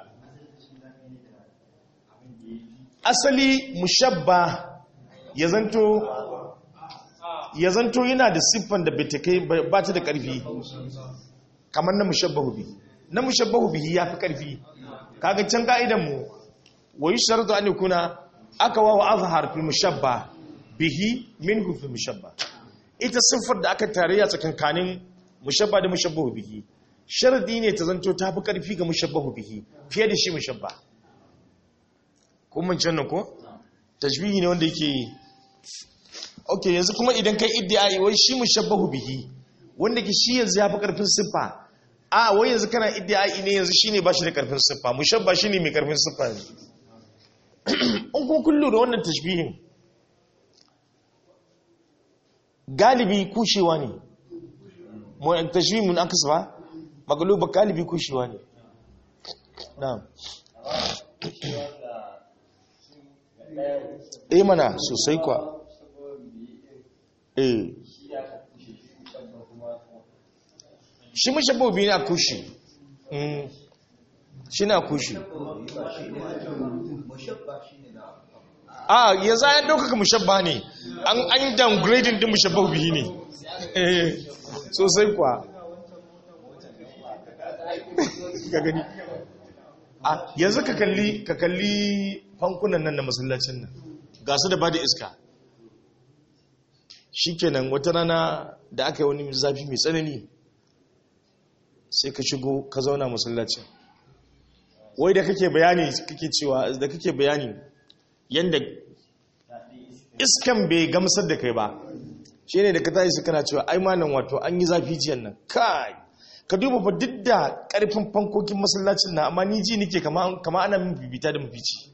asali mushabba ya zanto ya zanto yana da siffan da bai kai ba ta da ƙarfi kamar na mushabbahu bihi na mushabbahu bihi ya fi ƙarfi kaga can ka'idan mu wa yusharatu an yakuna aqwa wa azhar fil mushabba bihi minhu fil mushabba ita siffar da aka tarayya tsakankanin mushabba da mushabbahu bihi sharadi ne ta zanto ta fi ƙarfi ga mushabbahu bihi fiye da shi mushabba kuma can nan ko tajbihi ne wanda yake ok yanzu kuma idan kai iddiai wai shi mushabbahu bihi wanda ke shi yanzu ya fi karfin siffa a wai yanzu kana iddiai ne yanzu shine ba shi da karfin siffa mushabba shine mai karfin siffa yanzu in kun kullu da wannan tashbihin galibi kushewa ne tashbihin mun akasa ba magaluba galibi kushewa ne na'am eh mana sosai kwa eh shi mushabbabi ne a kushi shi na kushi a yanzu ya ɗaukaka mushabba ne an an downgrading din mushabbabi ne eh sosai kwa ka gani a yanzu ka kalli ka kalli fankunan nan na masallacin nan ga su da ba da iska shikenan wata rana da aka yi wani zafi mai tsanani sai ka shigo ka zauna masallacin wai da kake bayani kake cewa da kake bayani yanda iskan bai gamsar da kai ba shi ne da ka tashi kana cewa ai malam wato an yi zafi jiyan nan kai ka duba fa duk da karfin fankokin masallacin na amma ni ji nike kama ana min bibita da mafici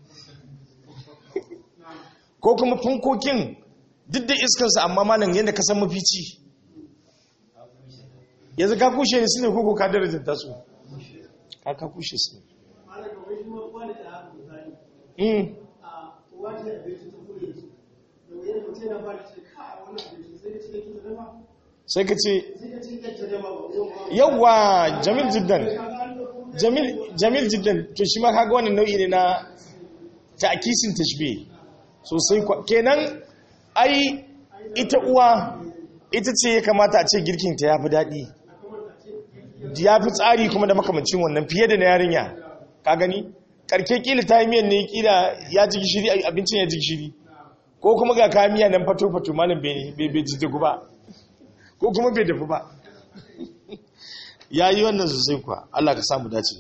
ko kuma fankokin duk da iskansa amma malam yadda ka san mafici yanzu ka kushe ne su ne koko ka darajar tasu ka ka kushe su ne sai ka ce yawwa jamil jiddan jamil jamil jiddan to shi ma kaga wannan nau'i ne na ta'kisin tashbih sosai kwa kenan ai ita uwa ita ce ya kamata a ce girkin ta yafi dadi yafi tsari kuma da makamancin wannan fiye da na yarinya ka gani karke kila ta yi miyan ne kila ya ji gishiri abincin ya ji gishiri ko kuma ga kayan miya nan fato fato malam bai bai ji ba ko kuma bai dafu ba ya yi wannan sosai kuwa Allah ka samu dace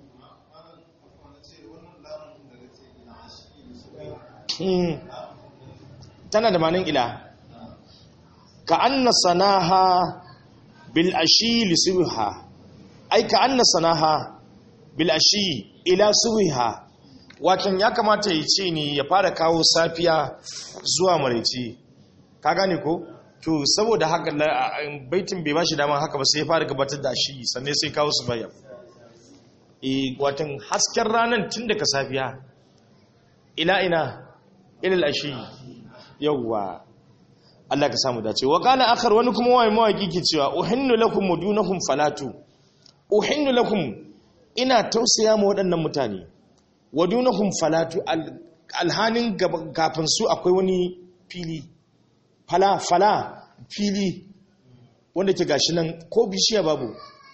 tana da manin ila ka anna sanaha bil ashi li subha ai ka anna sanaha bil ashi ila subha watan ya kamata ya ce ne ya fara kawo safiya zuwa maraice ka gane ko to saboda haka baitin bai ba shi dama haka ba sai ya fara gabatar da shi sannan sai kawo su bayan e watan hasken ranar tun daga safiya ila ina ilal ashi yawwa Allah ka samu dace wa qala akhar wani kuma wai mawaki ke cewa uhinnu lakum mudunakum falatu uhinnu lakum ina tausaya ma waɗannan mutane wadunakum falatu alhanin kafin su akwai wani fili fala fala fili wanda ke gashi nan ko bishiya babu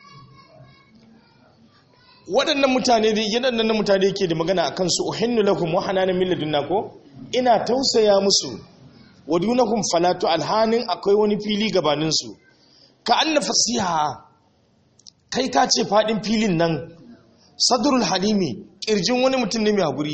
waɗannan mutane da waɗannan mutane ke da magana a kansu uhinnu lakum wa hananan min ladunna ko ina tausaya musu wadunakum falatu alhanin akwai wani fili gabanin su ka anna fasiha kai ka ce fadin filin nan sadrul halimi kirjin wani mutum ne mai hakuri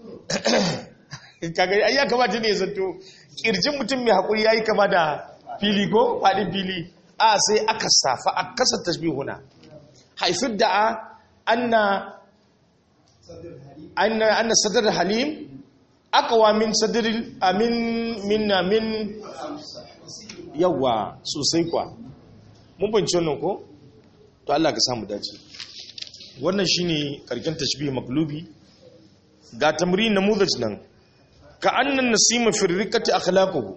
kaga ai ya kamata ne zanto kirjin mutum mai hakuri yayi kama da fili ko fadin fili a sai aka safa a kasa tashbihuna haifar da anna anna anna sadr halim aqwa min sadr amin min min yawa sosai kwa mun bance wannan ko to Allah ka samu dace wannan shine karkin tashbih maqlubi ga tamrin namuzaj nan ka annan nasima fi riqati akhlaquhu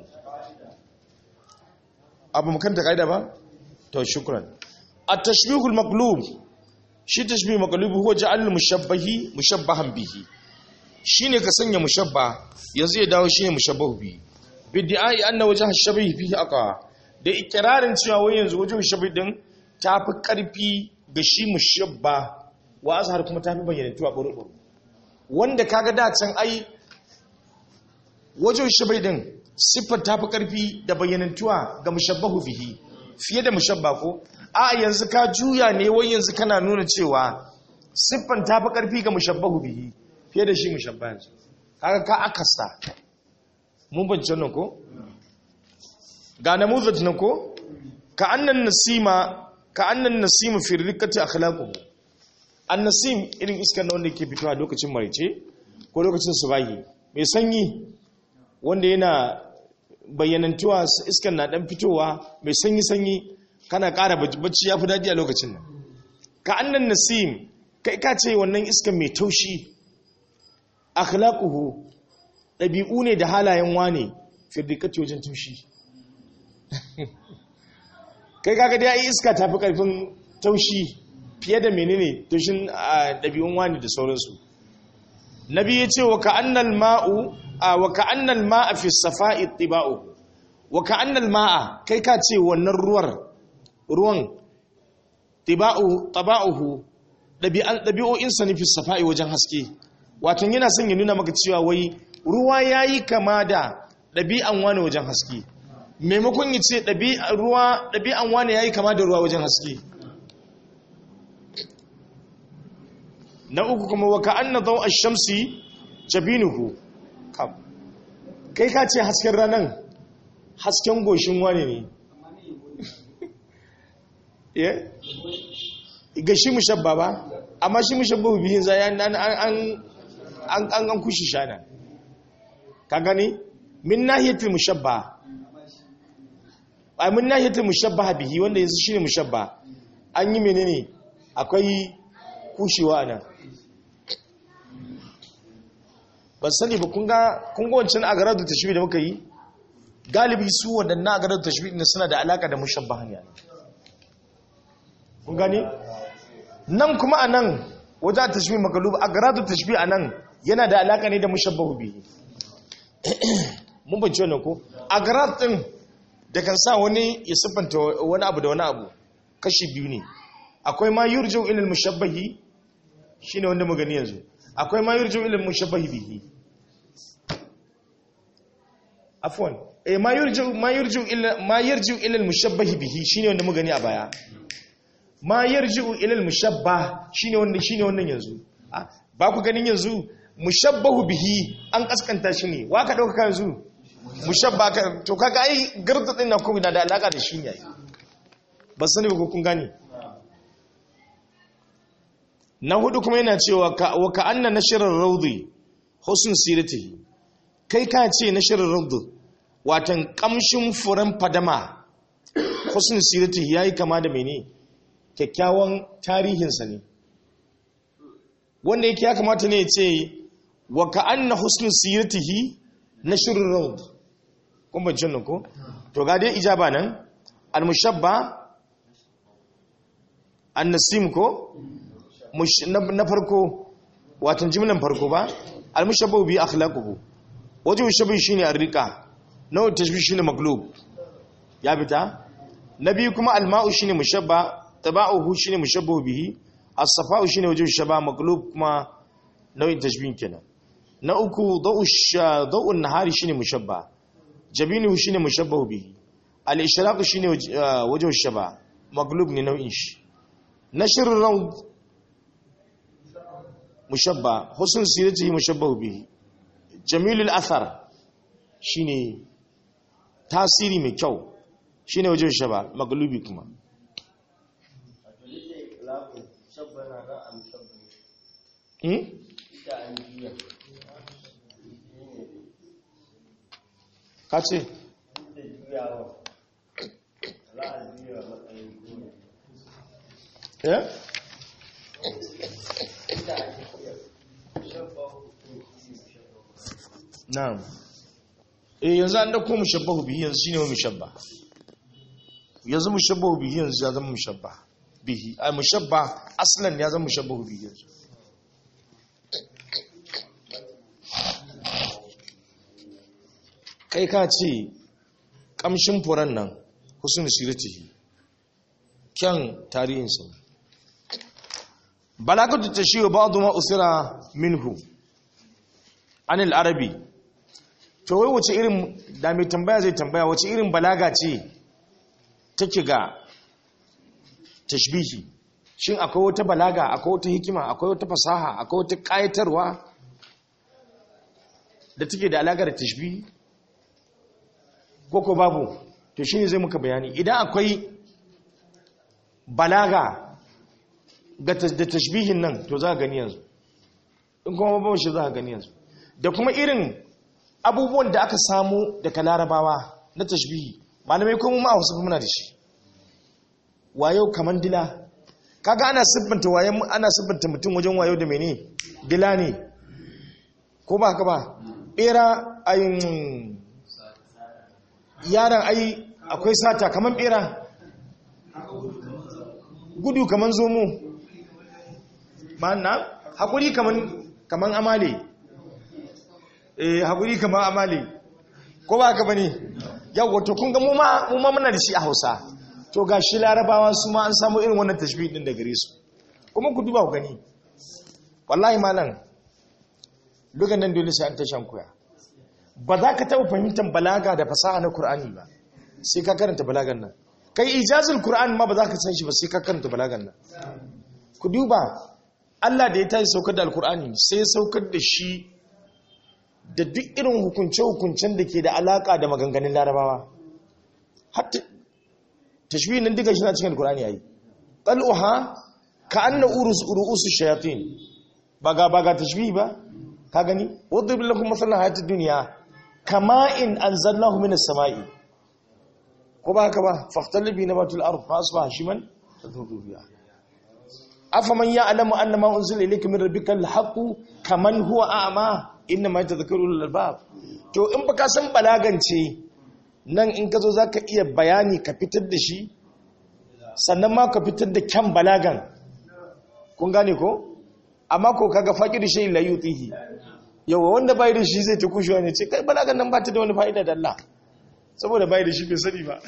abu makanta kaida ba to shukran at-tashbih al-maqlub shi tashbih maqlub huwa ja'al al-mushabbahi mushabbahan bihi shine ka sanya mushabba yanzu ya dawo shine mushabbahu bihi bid'ai anna wajh ash-shabih fihi aqa da ikrarin cewa wai yanzu wajh ash-shabih din tafi karfi ga shi mushabba wa azhar kuma tafi bayyana tuwa buru wanda kaga da can ai wajen shabai din siffar ta fi ƙarfi da bayyanantuwa ga mushabbahu bihi fiye da mushabba ko a yanzu ka juya ne wai yanzu kana nuna cewa siffar ta fi ƙarfi ga mushabbahu bihi fiye da shi mushabba yanzu kaga ka akasta mun bance nan ko ga namuzat nan ko ka annan nasima ka annan nasima fi rikati akhlaquhu annasim irin iskar na wanda ke fitowa lokacin marice ko lokacin subahi mai sanyi wanda yana bayyanantuwa iskan na dan fitowa mai sanyi-sanyi kana ƙara bacci ya fi daɗi a lokacin nan ka annan nasim kai ka ce wannan iskan mai taushi akhlaquhu ɗabi'u ne da halayen wane firdikati wajen taushi kai kaga da yi iska tafi ƙarfin taushi fiye da menene taushin ɗabi'un wani da sauransu nabi ya ce wa ka'annal ma'u wa ka'annal ma'a fi safa'i tiba'u wa ka'annal ma'a kai ka ce wannan ruwar ruwan tiba'u taba'uhu dabi'an dabi'o'in sa ne fi safa'i wajen haske wato yana son ya nuna maka cewa wai ruwa yayi kama da dabi'an wani wajen haske maimakon ya ce dabi'an ruwa dabi'an wani yayi kama da ruwa wajen haske na uku kuma wa ka'anna daw ash-shamsi jabinuhu kai ka ce hasken ranar hasken goshin wani ne ya ga shi mushabba ba amma shi mushabba bihin zai an an kushi shana ka gani min nahiyatul mushabba a min nahiyatul mushabba bihi wanda yanzu shine mushabba an yi menene akwai kushewa nan ban sani ba kun ga wancan agarar da tashbi da muka yi galibi su waɗannan agarar da tashbi ne suna da alaka da mushabbahan yana kun gane nan kuma a nan wajen tashbih magalub a garatu tashbih a nan yana da alaka ne da mushabbahu bihi mun bance wannan ko a garat din da kan sa wani ya siffanta wani abu da wani abu kashi biyu ne akwai ma yurju ila mushabbahi shine wanda mu gani yanzu akwai ma yurju ila mushabbahi bihi afwan eh ma yurju ma yurju ila ma yurju ila mushabbahi bihi shine wanda mu gani a baya ma yarji'u ila al-mushabbah shine wannan shine wannan yanzu ba ku ganin yanzu mushabbahu bihi an kaskanta shi ne wa ka dauka yanzu mushabba ka to kaga ai garda din na kuma da alaka da shi ne ba sani ba ko kun gane na hudu kuma yana cewa ka wa ka anna nashrar rawdi husn siratihi kai ka ce nashrar rawdi watan kamshin furan fadama husn siratihi yayi kama da menene kyakkyawan tarihinsa ne wanda yake ya kamata ne ce wa ka'anna husnul siratihi na shirin road kun ban nan ko to ga dai ijaba nan al-mushabba an-nasim ko na farko watan jimlan farko ba al-mushabba bi akhlaquhu wajen shabi shine ar-riqa nawa tashbih shine maglub ya fita na biyu kuma al-ma'u shine mushabba taba'uhu shine mushabbahu bihi as-safa'u shine wajhu shaba maqlub kuma nau'in tashbih kenan na uku da'u da'u an-nahari shine mushabba jabinuhu shine mushabbahu bihi al-ishraq shine wajhu shaba maqlub ne nau'in shi nashr rawd mushabba husn siratihi mushabbahu bihi jamilul athar shine tasiri mai kyau shine wajhu shaba maqlubi kuma ka ce ya? na'am eh yanzu an dauko mushabbahu bihi yanzu shine wa mushabba yanzu mushabbahu bihi yanzu ya zama mushabba bihi ai mushabba aslan ya zama mushabbahu bihi yanzu kai ka ce kamshin furan nan husnul siratihi kyan tarihinsa balagatu tashiyu ba'd ma usira minhu anil arabi to wai wace irin da mai tambaya zai tambaya wace irin balaga ce take ga tashbihi shin akwai wata balaga akwai wata hikima akwai wata fasaha akwai wata kayatarwa da take da alaƙa da tashbihi koko babu to shine zai muka bayani idan akwai balaga da tashbihin nan to za a gani yanzu in kuma babu shi za a gani yanzu da kuma irin abubuwan da aka samu daga larabawa na tashbihi malamai kuma ma a wasu muna da shi wayo kaman dila kaga ana siffanta wayan ana siffanta mutum wajen wayo da mene dila ne ko ba haka ba bera ayin yaran ai akwai sata kaman bera gudu kaman zomo ma'ana hakuri kaman kaman amale eh hakuri kaman amale ko ba haka bane yawa to kun ga mu ma mu ma muna da shi a Hausa to gashi larabawa su ma an samu irin wannan tashbih din da gare su kuma ku duba ku gani wallahi malam lugan nan dole sai an tashan koya ba za ka taɓa fahimtar balaga da fasaha na Kur'ani ba sai ka karanta balagan nan kai ijazul Kur'an ma ba za ka san shi ba sai ka karanta balagan nan ku duba Allah da ya tashi saukar da alkur'ani sai ya saukar da shi da duk irin hukunce-hukuncen da ke da alaka da maganganun larabawa hatta tashbih nan duka shi na cikin alkur'ani yayi qal'uha ka anna urus urusu shayatin baga baga tashbih ba ka gani wadrib lakum masalan hayatid dunya kama in anzalnahu minas sama'i ko ba haka ba fahtalibi nabatul ard fa asbaha shiman tadhubu biha afaman ya'lamu anna ma unzila ilayka min rabbikal haqqu kaman huwa a'ma inna ma yatadhakkaru ulul albab to in baka san balagance nan in ka zo zaka iya bayani ka fitar da shi sannan ma ka fitar da kyan balagan kun gane ko amma ko kaga faƙir shi la yutihi yawa wanda bai da shi zai ta kushewa ne ce kai balagan nan ba ta da wani fa'ida da Allah saboda bai da shi bai sani ba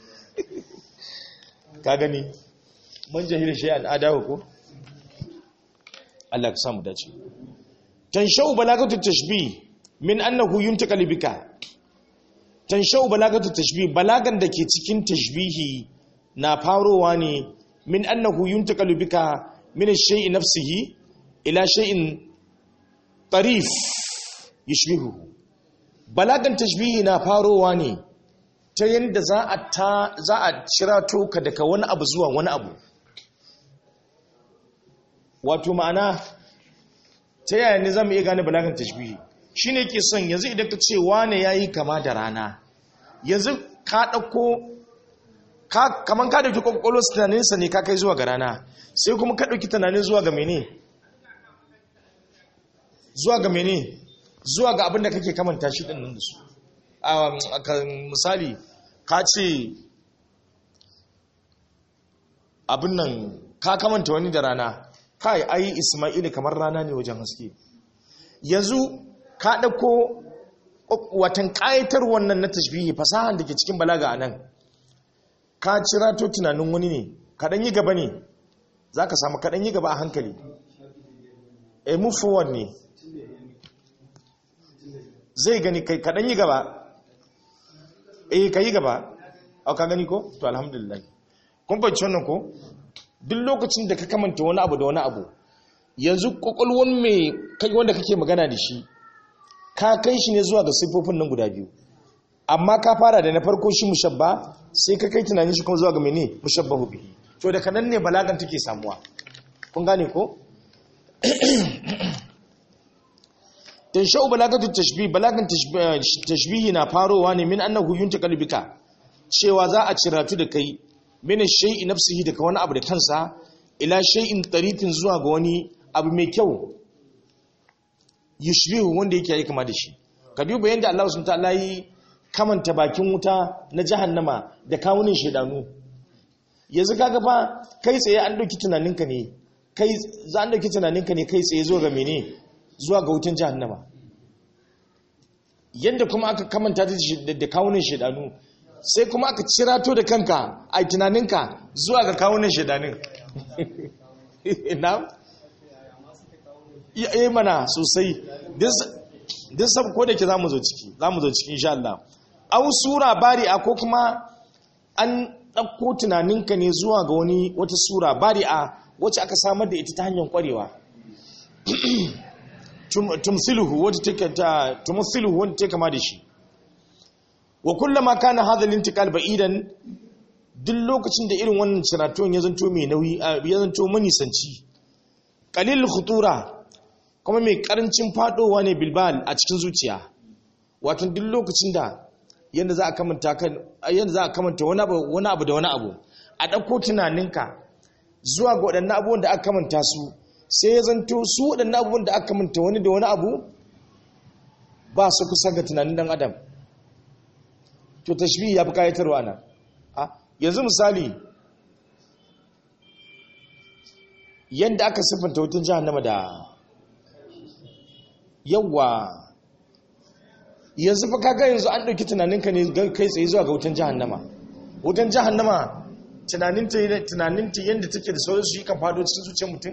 ka gani man jahil shi an adahu ko Allah ka samu dace tanshau balagatu tashbih min annahu yuntaqal bika tanshau balagatu tashbih balagan da ke cikin tashbihi na farowa ne min annahu yuntaqal bika min ash-shay'i nafsihi ila shay'in tarif yushbihu balagan tashbihi na farowa ne ta yanda za a ta za a shirato ka daga wani abu zuwa wani abu wato ma'ana ta yaya ne zamu iya gane balagan tashbihi shine ke son yanzu idan ka ce wane yayi kama da rana yanzu ka dauko ka kaman ka dauki kokolon tunaninsa ne ka kai zuwa ga rana sai kuma ka dauki tunanin zuwa ga mene zuwa ga mene zuwa ga abin da kake kamanta shi din nan da su a misali ka ce abin nan ka kamanta wani da rana kai ai isma'ili kamar rana ne wajen haske yanzu ka ɗauko watan ƙayatar wannan na tashbihi fasahan da ke cikin balaga a nan ka cira to tunanin wani ne kaɗan yi gaba ne za ka samu kaɗan yi gaba a hankali a move forward ne zai gani kai kaɗan yi gaba eh ka yi gaba a ka gani ko to alhamdulillah kun fahimci wannan ko duk lokacin da ka kamanta wani abu da wani abu yanzu kwakwalwan mai kai wanda kake magana da shi ka kai shi ne zuwa ga siffofin nan guda biyu amma ka fara da na farko shi mushabba sai ka kai tunanin shi kuma zuwa ga mene mushabbahu bihi to da kanan ne balagan take samuwa kun gane ko tanshau balagatu tashbih balagan tashbihi na farowa ne min annahu yuntaqal bika cewa za a ciratu da kai min shay'i nafsihi daga wani abu da kansa ila shay'in tariqin zuwa ga wani abu mai kyau yushbihu wanda yake yi kama da shi ka duba yanda Allah subhanahu ta'ala yi kamanta bakin wuta na jahannama da kawunin shedanu yanzu kaga fa kai tsaye an dauki tunaninka ne kai za an dauki tunaninka ne kai tsaye zuwa ga mene zuwa ga wutan jahannama yanda kuma aka kamanta da kawunin shedanu sai kuma aka cirato da kanka a tunaninka zuwa ga kawunan shedanin na? iya mana sosai din sab ko da ke za mu zo ciki za mu zo ciki insha Allah an sura bari a ko kuma an ɗauko tunaninka ne zuwa ga wani wata sura bari a wacce aka samar da ita ta hanyar kwarewa tumsiluhu wadda take ta tumsiluhu wadda take kama da shi wa kullama kana hadha al-intiqal ba'idan duk lokacin da irin wannan ciratuwan ya zanto mai nauyi ya zanto manisanci qalil khutura kuma mai karancin fadowa ne bilbal a cikin zuciya wato duk lokacin da yanda za a kamanta kan yanda za a kamanta wani abu wani abu da wani abu a dauko tunaninka zuwa ga waɗannan abubuwan da aka kamanta su sai ya zanto su waɗannan abubuwan da aka kamanta wani da wani abu ba su kusa ga tunanin dan adam to tashbihi ya fi kayatarwa nan yanzu misali yadda aka siffanta wutan jahannama da yawa yanzu fa kaga yanzu an ɗauki tunaninka ne kai tsaye zuwa ga wutan jahannama wutan jahannama tunaninta yadda take da sauransu yi kan faɗo cikin zuciyar mutum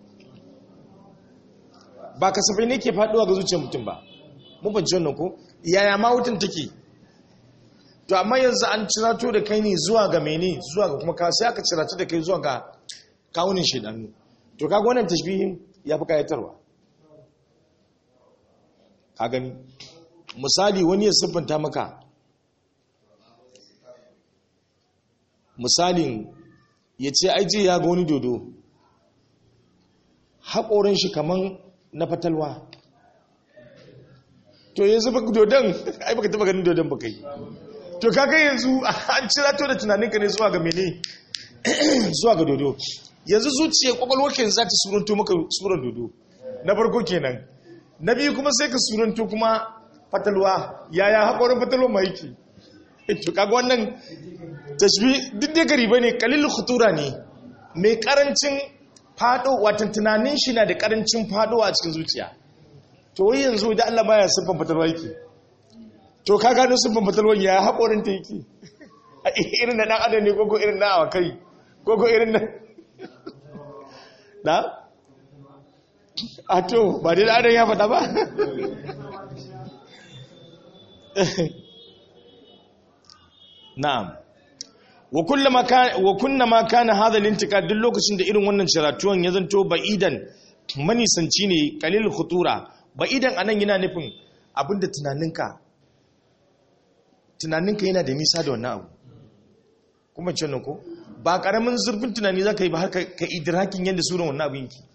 ba kasafai ne ke faɗuwa ga zuciyar mutum ba mun banci wannan ko yaya ma wutan take to amma yanzu an cirato da kai ne zuwa ga mene zuwa ga kuma ka sai aka cirato da kai zuwa ga kawunin shedanu to kaga wannan tashbihin ya fi kayatarwa ka gani misali wani ya siffanta maka misalin ya ce aiji ya ga wani dodo haƙorin shi kaman na fatalwa to yanzu baka dodon ai baka taba ganin dodon baka yi to kaga yanzu an cira to da tunaninka ne zuwa ga mene zuwa ga dodo yanzu zuciya kwakwalwarka za ta suranto maka suran dodo na farko kenan na biyu kuma sai ka suranto kuma fatalwa yaya haƙorin fatalwa ma yake to kaga wannan tashbih duk da gari bane kalil khutura ne mai karancin fado watan tunanin shi na da karancin fado a cikin zuciya to wai yanzu da Allah baya siffan fatalwa yake to ka gano siffan fatalwa ya haƙorin ta yake irin na dan adam ne koko irin na awakai koko irin na na a to ba dai da adam ya faɗa ba na'am wa kullama kana wa kullama kana hadha al-intiqad duk lokacin da irin wannan ciratuwan ya zanto ba'idan manisanci ne qalil khutura ba'idan anan yana nufin abinda tunaninka tunaninka yana da nisa da wannan abu kuma ce ko ba karamin zurfin tunani zaka yi ba har ka idrakin yadda suran wannan abin ki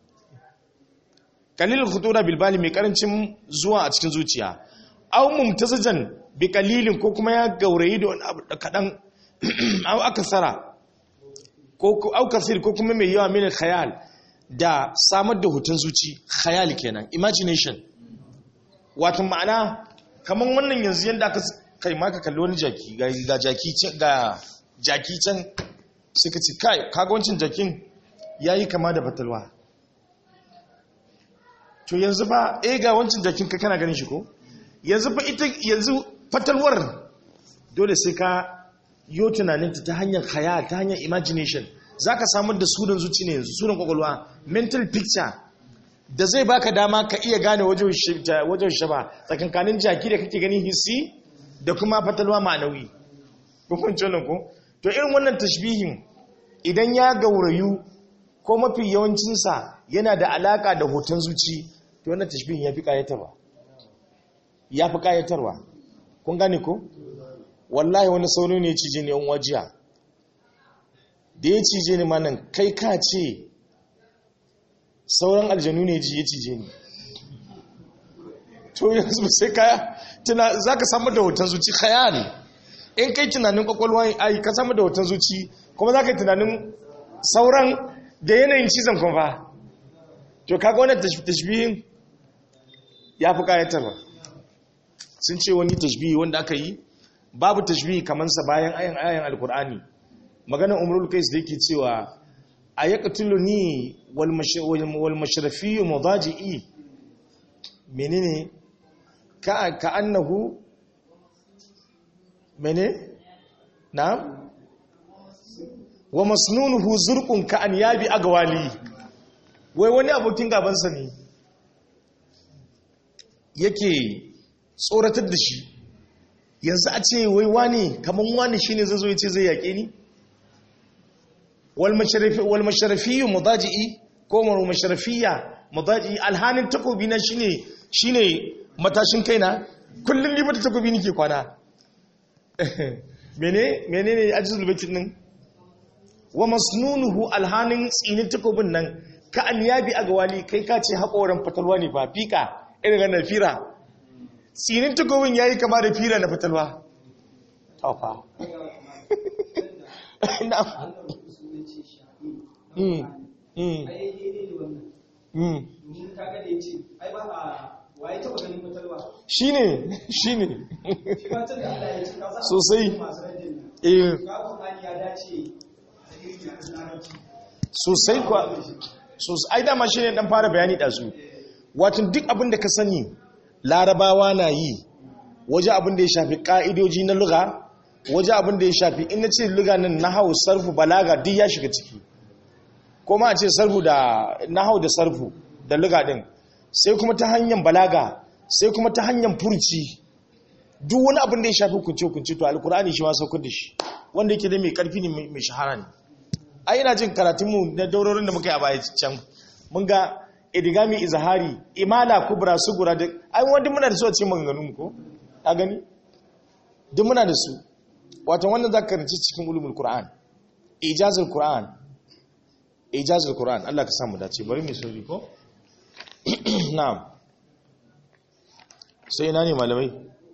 qalil khutura bil bali mai karancin zuwa a cikin zuciya aw mumtazajan bi qalilin ko kuma ya gaurayi da wani abu kadan aw akasara ko aw kasir ko kuma mai yawa min khayal da samar da hutun zuci khayal kenan imagination wato ma'ana kaman wannan yanzu yanda aka kai maka kalli wani jaki ga jaki ga jaki can suka ci kai kaga wancin jakin yayi kama da batalwa to yanzu fa eh ga wancin jakin ka kana ganin shi ko yanzu fa ita yanzu fatalwar dole sai ka yo tunaninta ta hanyar khayal ta hanyar imagination zaka samar da sunan zuci ne yanzu sunan kwakwalwa mental picture da zai baka dama ka iya gane wajen shaba tsakankanin jaki da kake ganin hissi da kuma fatalwa ma'anawi kun wannan ko to irin wannan tashbihin idan ya gaurayu ko mafi yawancinsa yana da alaka da hoton zuci to wannan tashbihin ya fi kayatarwa ya fi kayatarwa kun gane ko wallahi wani sauro ne ya cije ni yan wajiya da ya cije ni manan kai ka ce sauran aljanu ne ji ya cije ni to yanzu sai ka tuna za ka samu da hoton zuci khayali in kai tunanin kwakwalwa ai ka samu da hoton zuci kuma za ka yi tunanin sauran da yanayin cizon kwamfa to kaga wannan tashbihin ya fi kayatarwa sun ce wani tashbihi wanda aka yi babu tashbihi kamansa bayan ayan ayan alkur'ani maganar umrul kais da yake cewa a ya katulu ni wal mashrafi mudaji'i menene ka ka annahu mene na wa masnunuhu zurqun ka an yabi agwali wai wani abokin gabansa ne yake tsoratar da shi yanzu a ce wai wani kamar wani shine zai zo ya ce zai yaƙe ni wal masharafiyu mudaji'i ko masharafiya mudaji'i alhanin takobi na shine shine matashin kaina kullum ni bata takobi nake kwana mene menene ajizul baitin din wa masnunuhu alhanin tsinin takobin nan ka an yabi a gawali kai ka ce haƙoran fatalwa ne ba fika irin na fira tsinin takobin yayi kama da fira na fatalwa taufa shi ne shi ne sosai sosai kwa sosai ai dama shi ne dan fara bayani ɗazu watan duk abin da ka sani larabawa na yi waje abin da ya shafi ƙa'idoji na luga waje abin da ya shafi ina ce luga nan na hau sarfu balaga duk ya shiga ciki kuma a ce sarfu da na hau da sarfu da luga din sai kuma ta hanyar balaga sai kuma ta hanyar furci duk wani abin da ya shafi kunce-kunce to alkur'ani shi ma saukar da shi wanda yake da mai karfi ne mai shahara ne a ina jin karatunmu na daurorin da muka yi a baya can mun ga idigami izahari imala kubra sugura da ai wanda muna da su a cikin maganganun ko a gani duk muna da su wato wannan za ka karanci cikin ulumul qur'an ijazul qur'an ijazul qur'an Allah ka samu dace bari mu sauri ko na'am sai ina ne malamai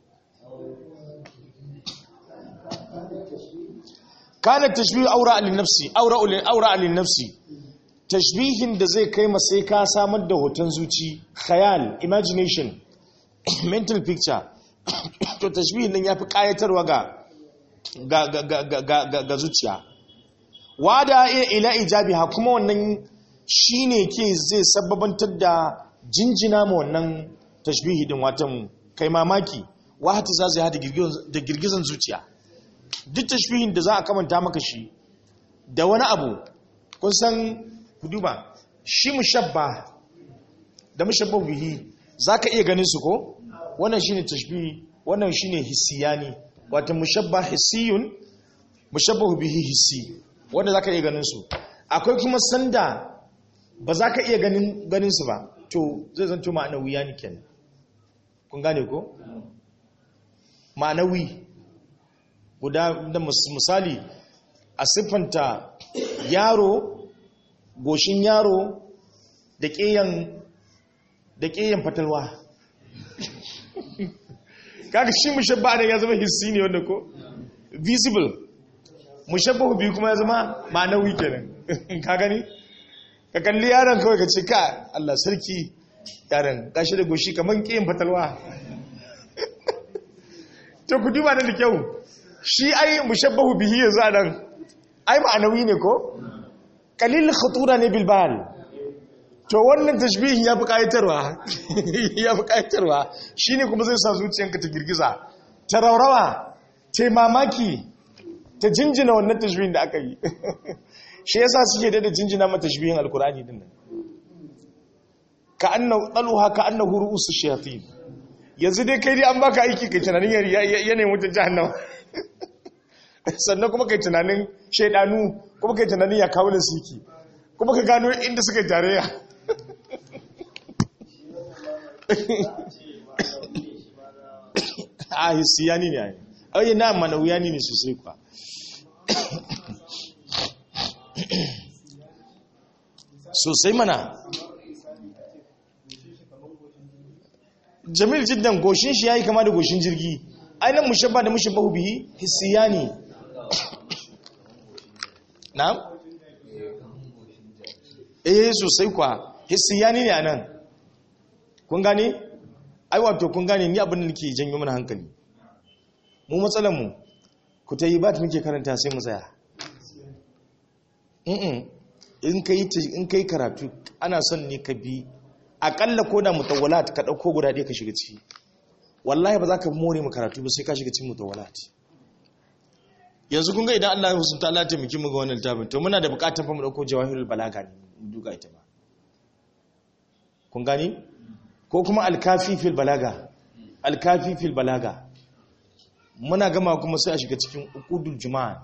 kana tashbih aura lin nafsi aura lin aura lin nafsi tashbihin da zai kai sai ka samar da hoton zuci khayal imagination mental picture to tashbihin nan yafi kayatarwa ga ga, ga, ga, ga, ga, ga zuciya wada ila ijabiha kuma wannan shine ke zai sababantar da jinjina ma wannan tashbihi din watan kai mamaki wahati za zai hada da girgizan zuciya duk tashbihin da za a kamanta maka shi da wani abu kun san ku duba shi mushabba da mushabba bihi zaka iya ganin su ko wannan shine tashbihi wannan shine hissiyani wato mushabba hissiyun mushabbahu bihi hissi wanda zaka iya ganin su akwai kuma sanda ba za ka iya ganin ganin su ba to zai zanto ma'anawi ya kenan kun gane ko ma'anawi guda da misali a siffanta yaro goshin yaro da ƙeyan da ƙeyan fatalwa kaga shi mushabba ne ya zama hissi ne wanda ko visible mushabbahu biyu kuma ya zama ma'anawi kenan ka gani ka kalli yaron kawai ka ce ka Allah sarki yaron gashi da goshi kaman ƙeyan fatalwa to ku duba da kyau shi ai mushabbahu bihi yanzu a nan ai ma'anawi ne ko kalil khatura ne bilbal to wannan tashbihin ya fi kayatarwa ya fi kayatarwa shine kuma zai sa zuciyanka ta girgiza ta raurawa ta mamaki ta jinjina wannan tashbihin da aka yi shi yasa suke da jinjina ma tashbihin alkurani din nan ka annahu daluha ka annahu ru'usu shayatin yanzu dai kai dai an baka aiki kai tunanin yanayin wutar jahannama sannan kuma kai tunanin shaidanu kuma kai tunanin ya kawo da siki kuma ka gano inda suka yi tarayya a hisiyani ne a yi na manawuyani ne sosai kwa sosai mana jamil jiddan goshin shi yayi kama da goshin jirgi ainihin mushabba da mushabbahu bihi hissiyani na eh sosai kwa hissiyani ne anan kun gane ai wato kun gane ni abin da nake janyo mana hankali mu matsalar mu ku ta yi ba ta muke karanta sai mu tsaya in kai in kai karatu ana son ne ka bi akalla ko da mutawwalat ka dauko guda ɗaya ka shiga ciki wallahi ba za ka more mu karatu ba sai ka shiga cikin mutawwalat yanzu kun ga idan Allah ya husunta Allah ya taimaki mu ga wannan littafin to muna da bukatar fa mu dauko jawahirul balaga ne mu duka ita ba kun gani ko kuma alkafi fil balaga alkafi fil balaga muna gama kuma sai a shiga cikin uqudul juma'a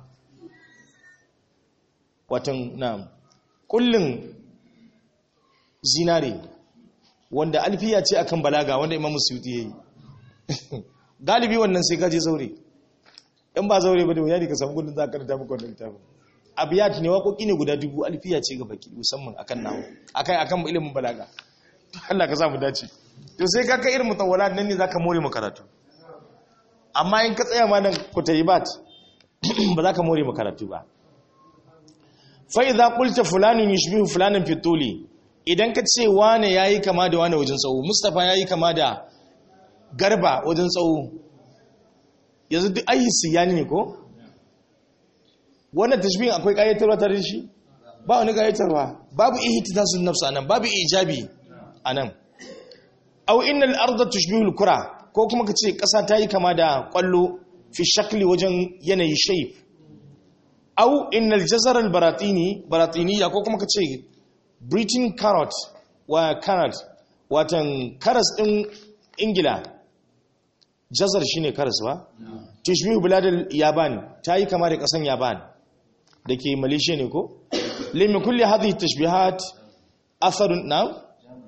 watan na kullun zinare wanda alfiya ce akan balaga wanda imamu suyuti yayi galibi wannan sai kaje zaure in ba zaure ba da wuya ne ka samu gudun za ka karanta maka wannan littafin abiyat ne waƙoƙi ne guda dubu alfiya ce ga baki musamman akan nawo akan akan ilimin balaga Allah ka samu dace to sai ka kai irin mutawwalat nan ne zaka more mu karatu amma in ka tsaya ma nan kutayibat ba za ka more mu karatu ba fa idza qulta fulanun yushbihu fulanan fi tuli idan ka ce wane yayi kama da wane wajen tsawo mustafa yayi kama da garba wajen tsawo yanzu duk ayi siyani ne ko wannan tashbihin akwai kayatarwa tare da shi ba wani kayatarwa babu ihtitasun nafs anan babu ijabi anan aw innal arda tushbihu al-kura ko kuma kace kasa ta yi kama da kwallo fi shakli wajen yanayi shape aw innal jazar al-baratini baratiniya ko kuma kace britain carrot wa carrot watan karas din ingila jazar shine karas ba tushbihu biladul yaban ta yi kama da kasan yaban da ke malaysia ne ko limi kulli hadhihi tashbihat atharun na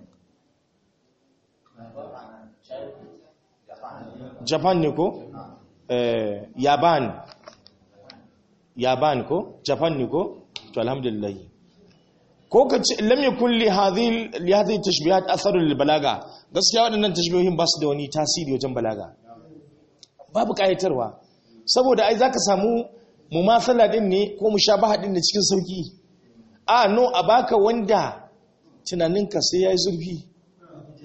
japan ne ko eh yaban yaban ko japan ne ko to alhamdulillah ko ka ce lam yakun li hadhihi li hadhihi tashbihat atharun lil balaga gaskiya waɗannan tashbihohin ba su da wani tasiri wajen balaga babu kayatarwa saboda ai zaka samu mumasala din ne ko mushabaha din ne cikin sauki a no a baka wanda tunaninka sai yayi zurfi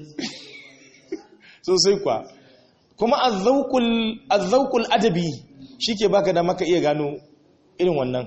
sosai kwa kuma azzauqul azzauqul adabi shi ke baka da maka iya gano irin wannan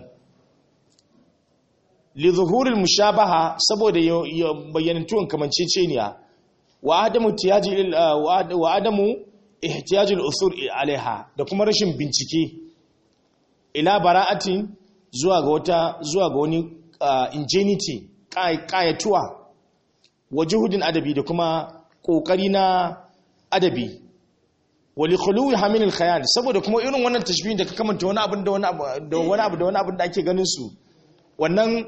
li zuhuril mushabaha saboda bayyanantuwan kamanceceniya wa adamu tiyaji wa adamu ihtiyajul usul alaiha da kuma rashin bincike ila bara'atin zuwa ga wata zuwa ga wani ingenuity kayatuwa wa juhudin adabi da kuma kokari na adabi wali khuluwi hamil khayal saboda kuma irin wannan tashbihin da ka kamanta wani abin da wani abu da wani abu da wani abin da ake ganin su wannan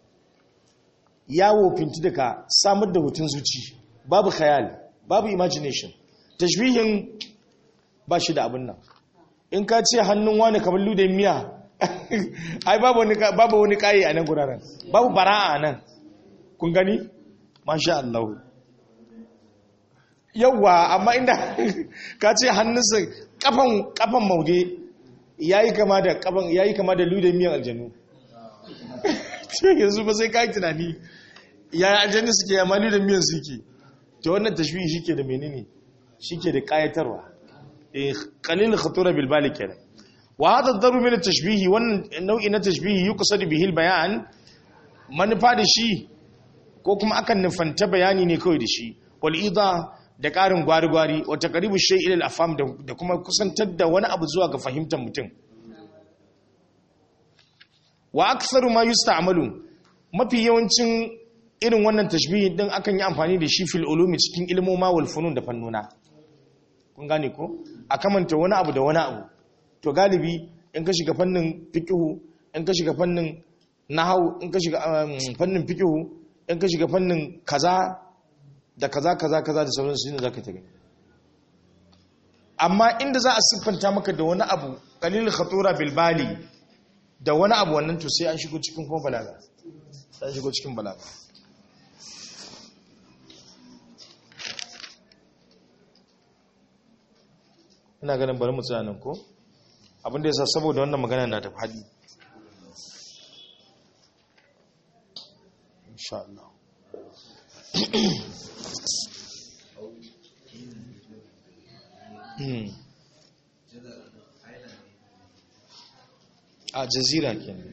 yawo finti daga samar da hutun zuci babu khayal babu imagination tashbihin ba shi da abin nan in ka ce hannun wani kamar lude miya ai babu wani babu wani kai a nan guraren babu bara'a a nan kun gani masha Allah yawwa amma inda ka ce hannunsa kafan kafan maude yayi kama da kafan yayi kama da lude miyan aljanu yanzu ba sai kai tunani ya aljannu suke ya mali da miyan suke to wannan tashbihi shike da menene shike da kayatarwa eh qalil khatura bil bali kenan wa hada daru min tashbihi wannan nau'i na tashbihi yuqsad bihi al bayan manufa da shi ko kuma akan nufanta bayani ne kawai da shi wal ida da karin gwari-gwari wa taqribu shay ila al afham da kuma kusantar da wani abu zuwa ga fahimtar mutum wa aktharu ma yusta'malu mafi yawancin irin wannan tashbihi din akan yi amfani da shi fil ulumi cikin ilmoma wal funun da fannuna kun gane ko a kamanta wani abu da wani abu to galibi in ka shiga fannin fiqhu in ka shiga fannin nahwu in ka shiga fannin fiqhu in ka shiga fannin kaza da kaza kaza kaza da sauransu shine zaka ta gani amma inda za a siffanta maka da wani abu qalil khatura bil bali da wani abu wannan to sai an shigo cikin kuma balaga sai an shigo cikin balaga ina ganin bari mu tsaya nan ko abinda yasa saboda wannan magana na da fadi insha Allah a jazira kenan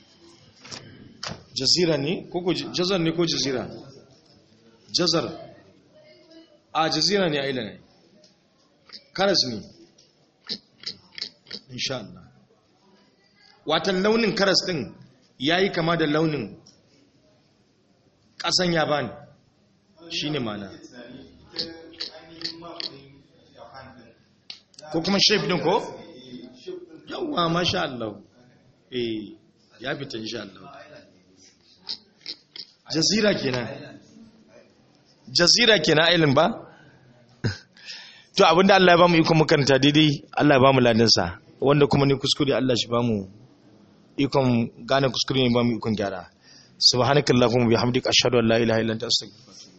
jazira ne ko jazar ne ko jazira jazar a jazira ne aila ne karas ne insha Allah watan launin karas din yayi kama da launin kasan yaban shine mana ko kuma shape din ko yawa masha Allah eh ya fita insha Allah jazira kenan jazira kenan ailin ba to abinda Allah ya bamu iko makaranta daidai Allah ya bamu ladan sa wanda kuma ni kuskure Allah shi bamu ikon gane kuskure ne bamu ikon gyara subhanakallahumma bihamdika ashhadu an la ilaha illa anta astaghfiruka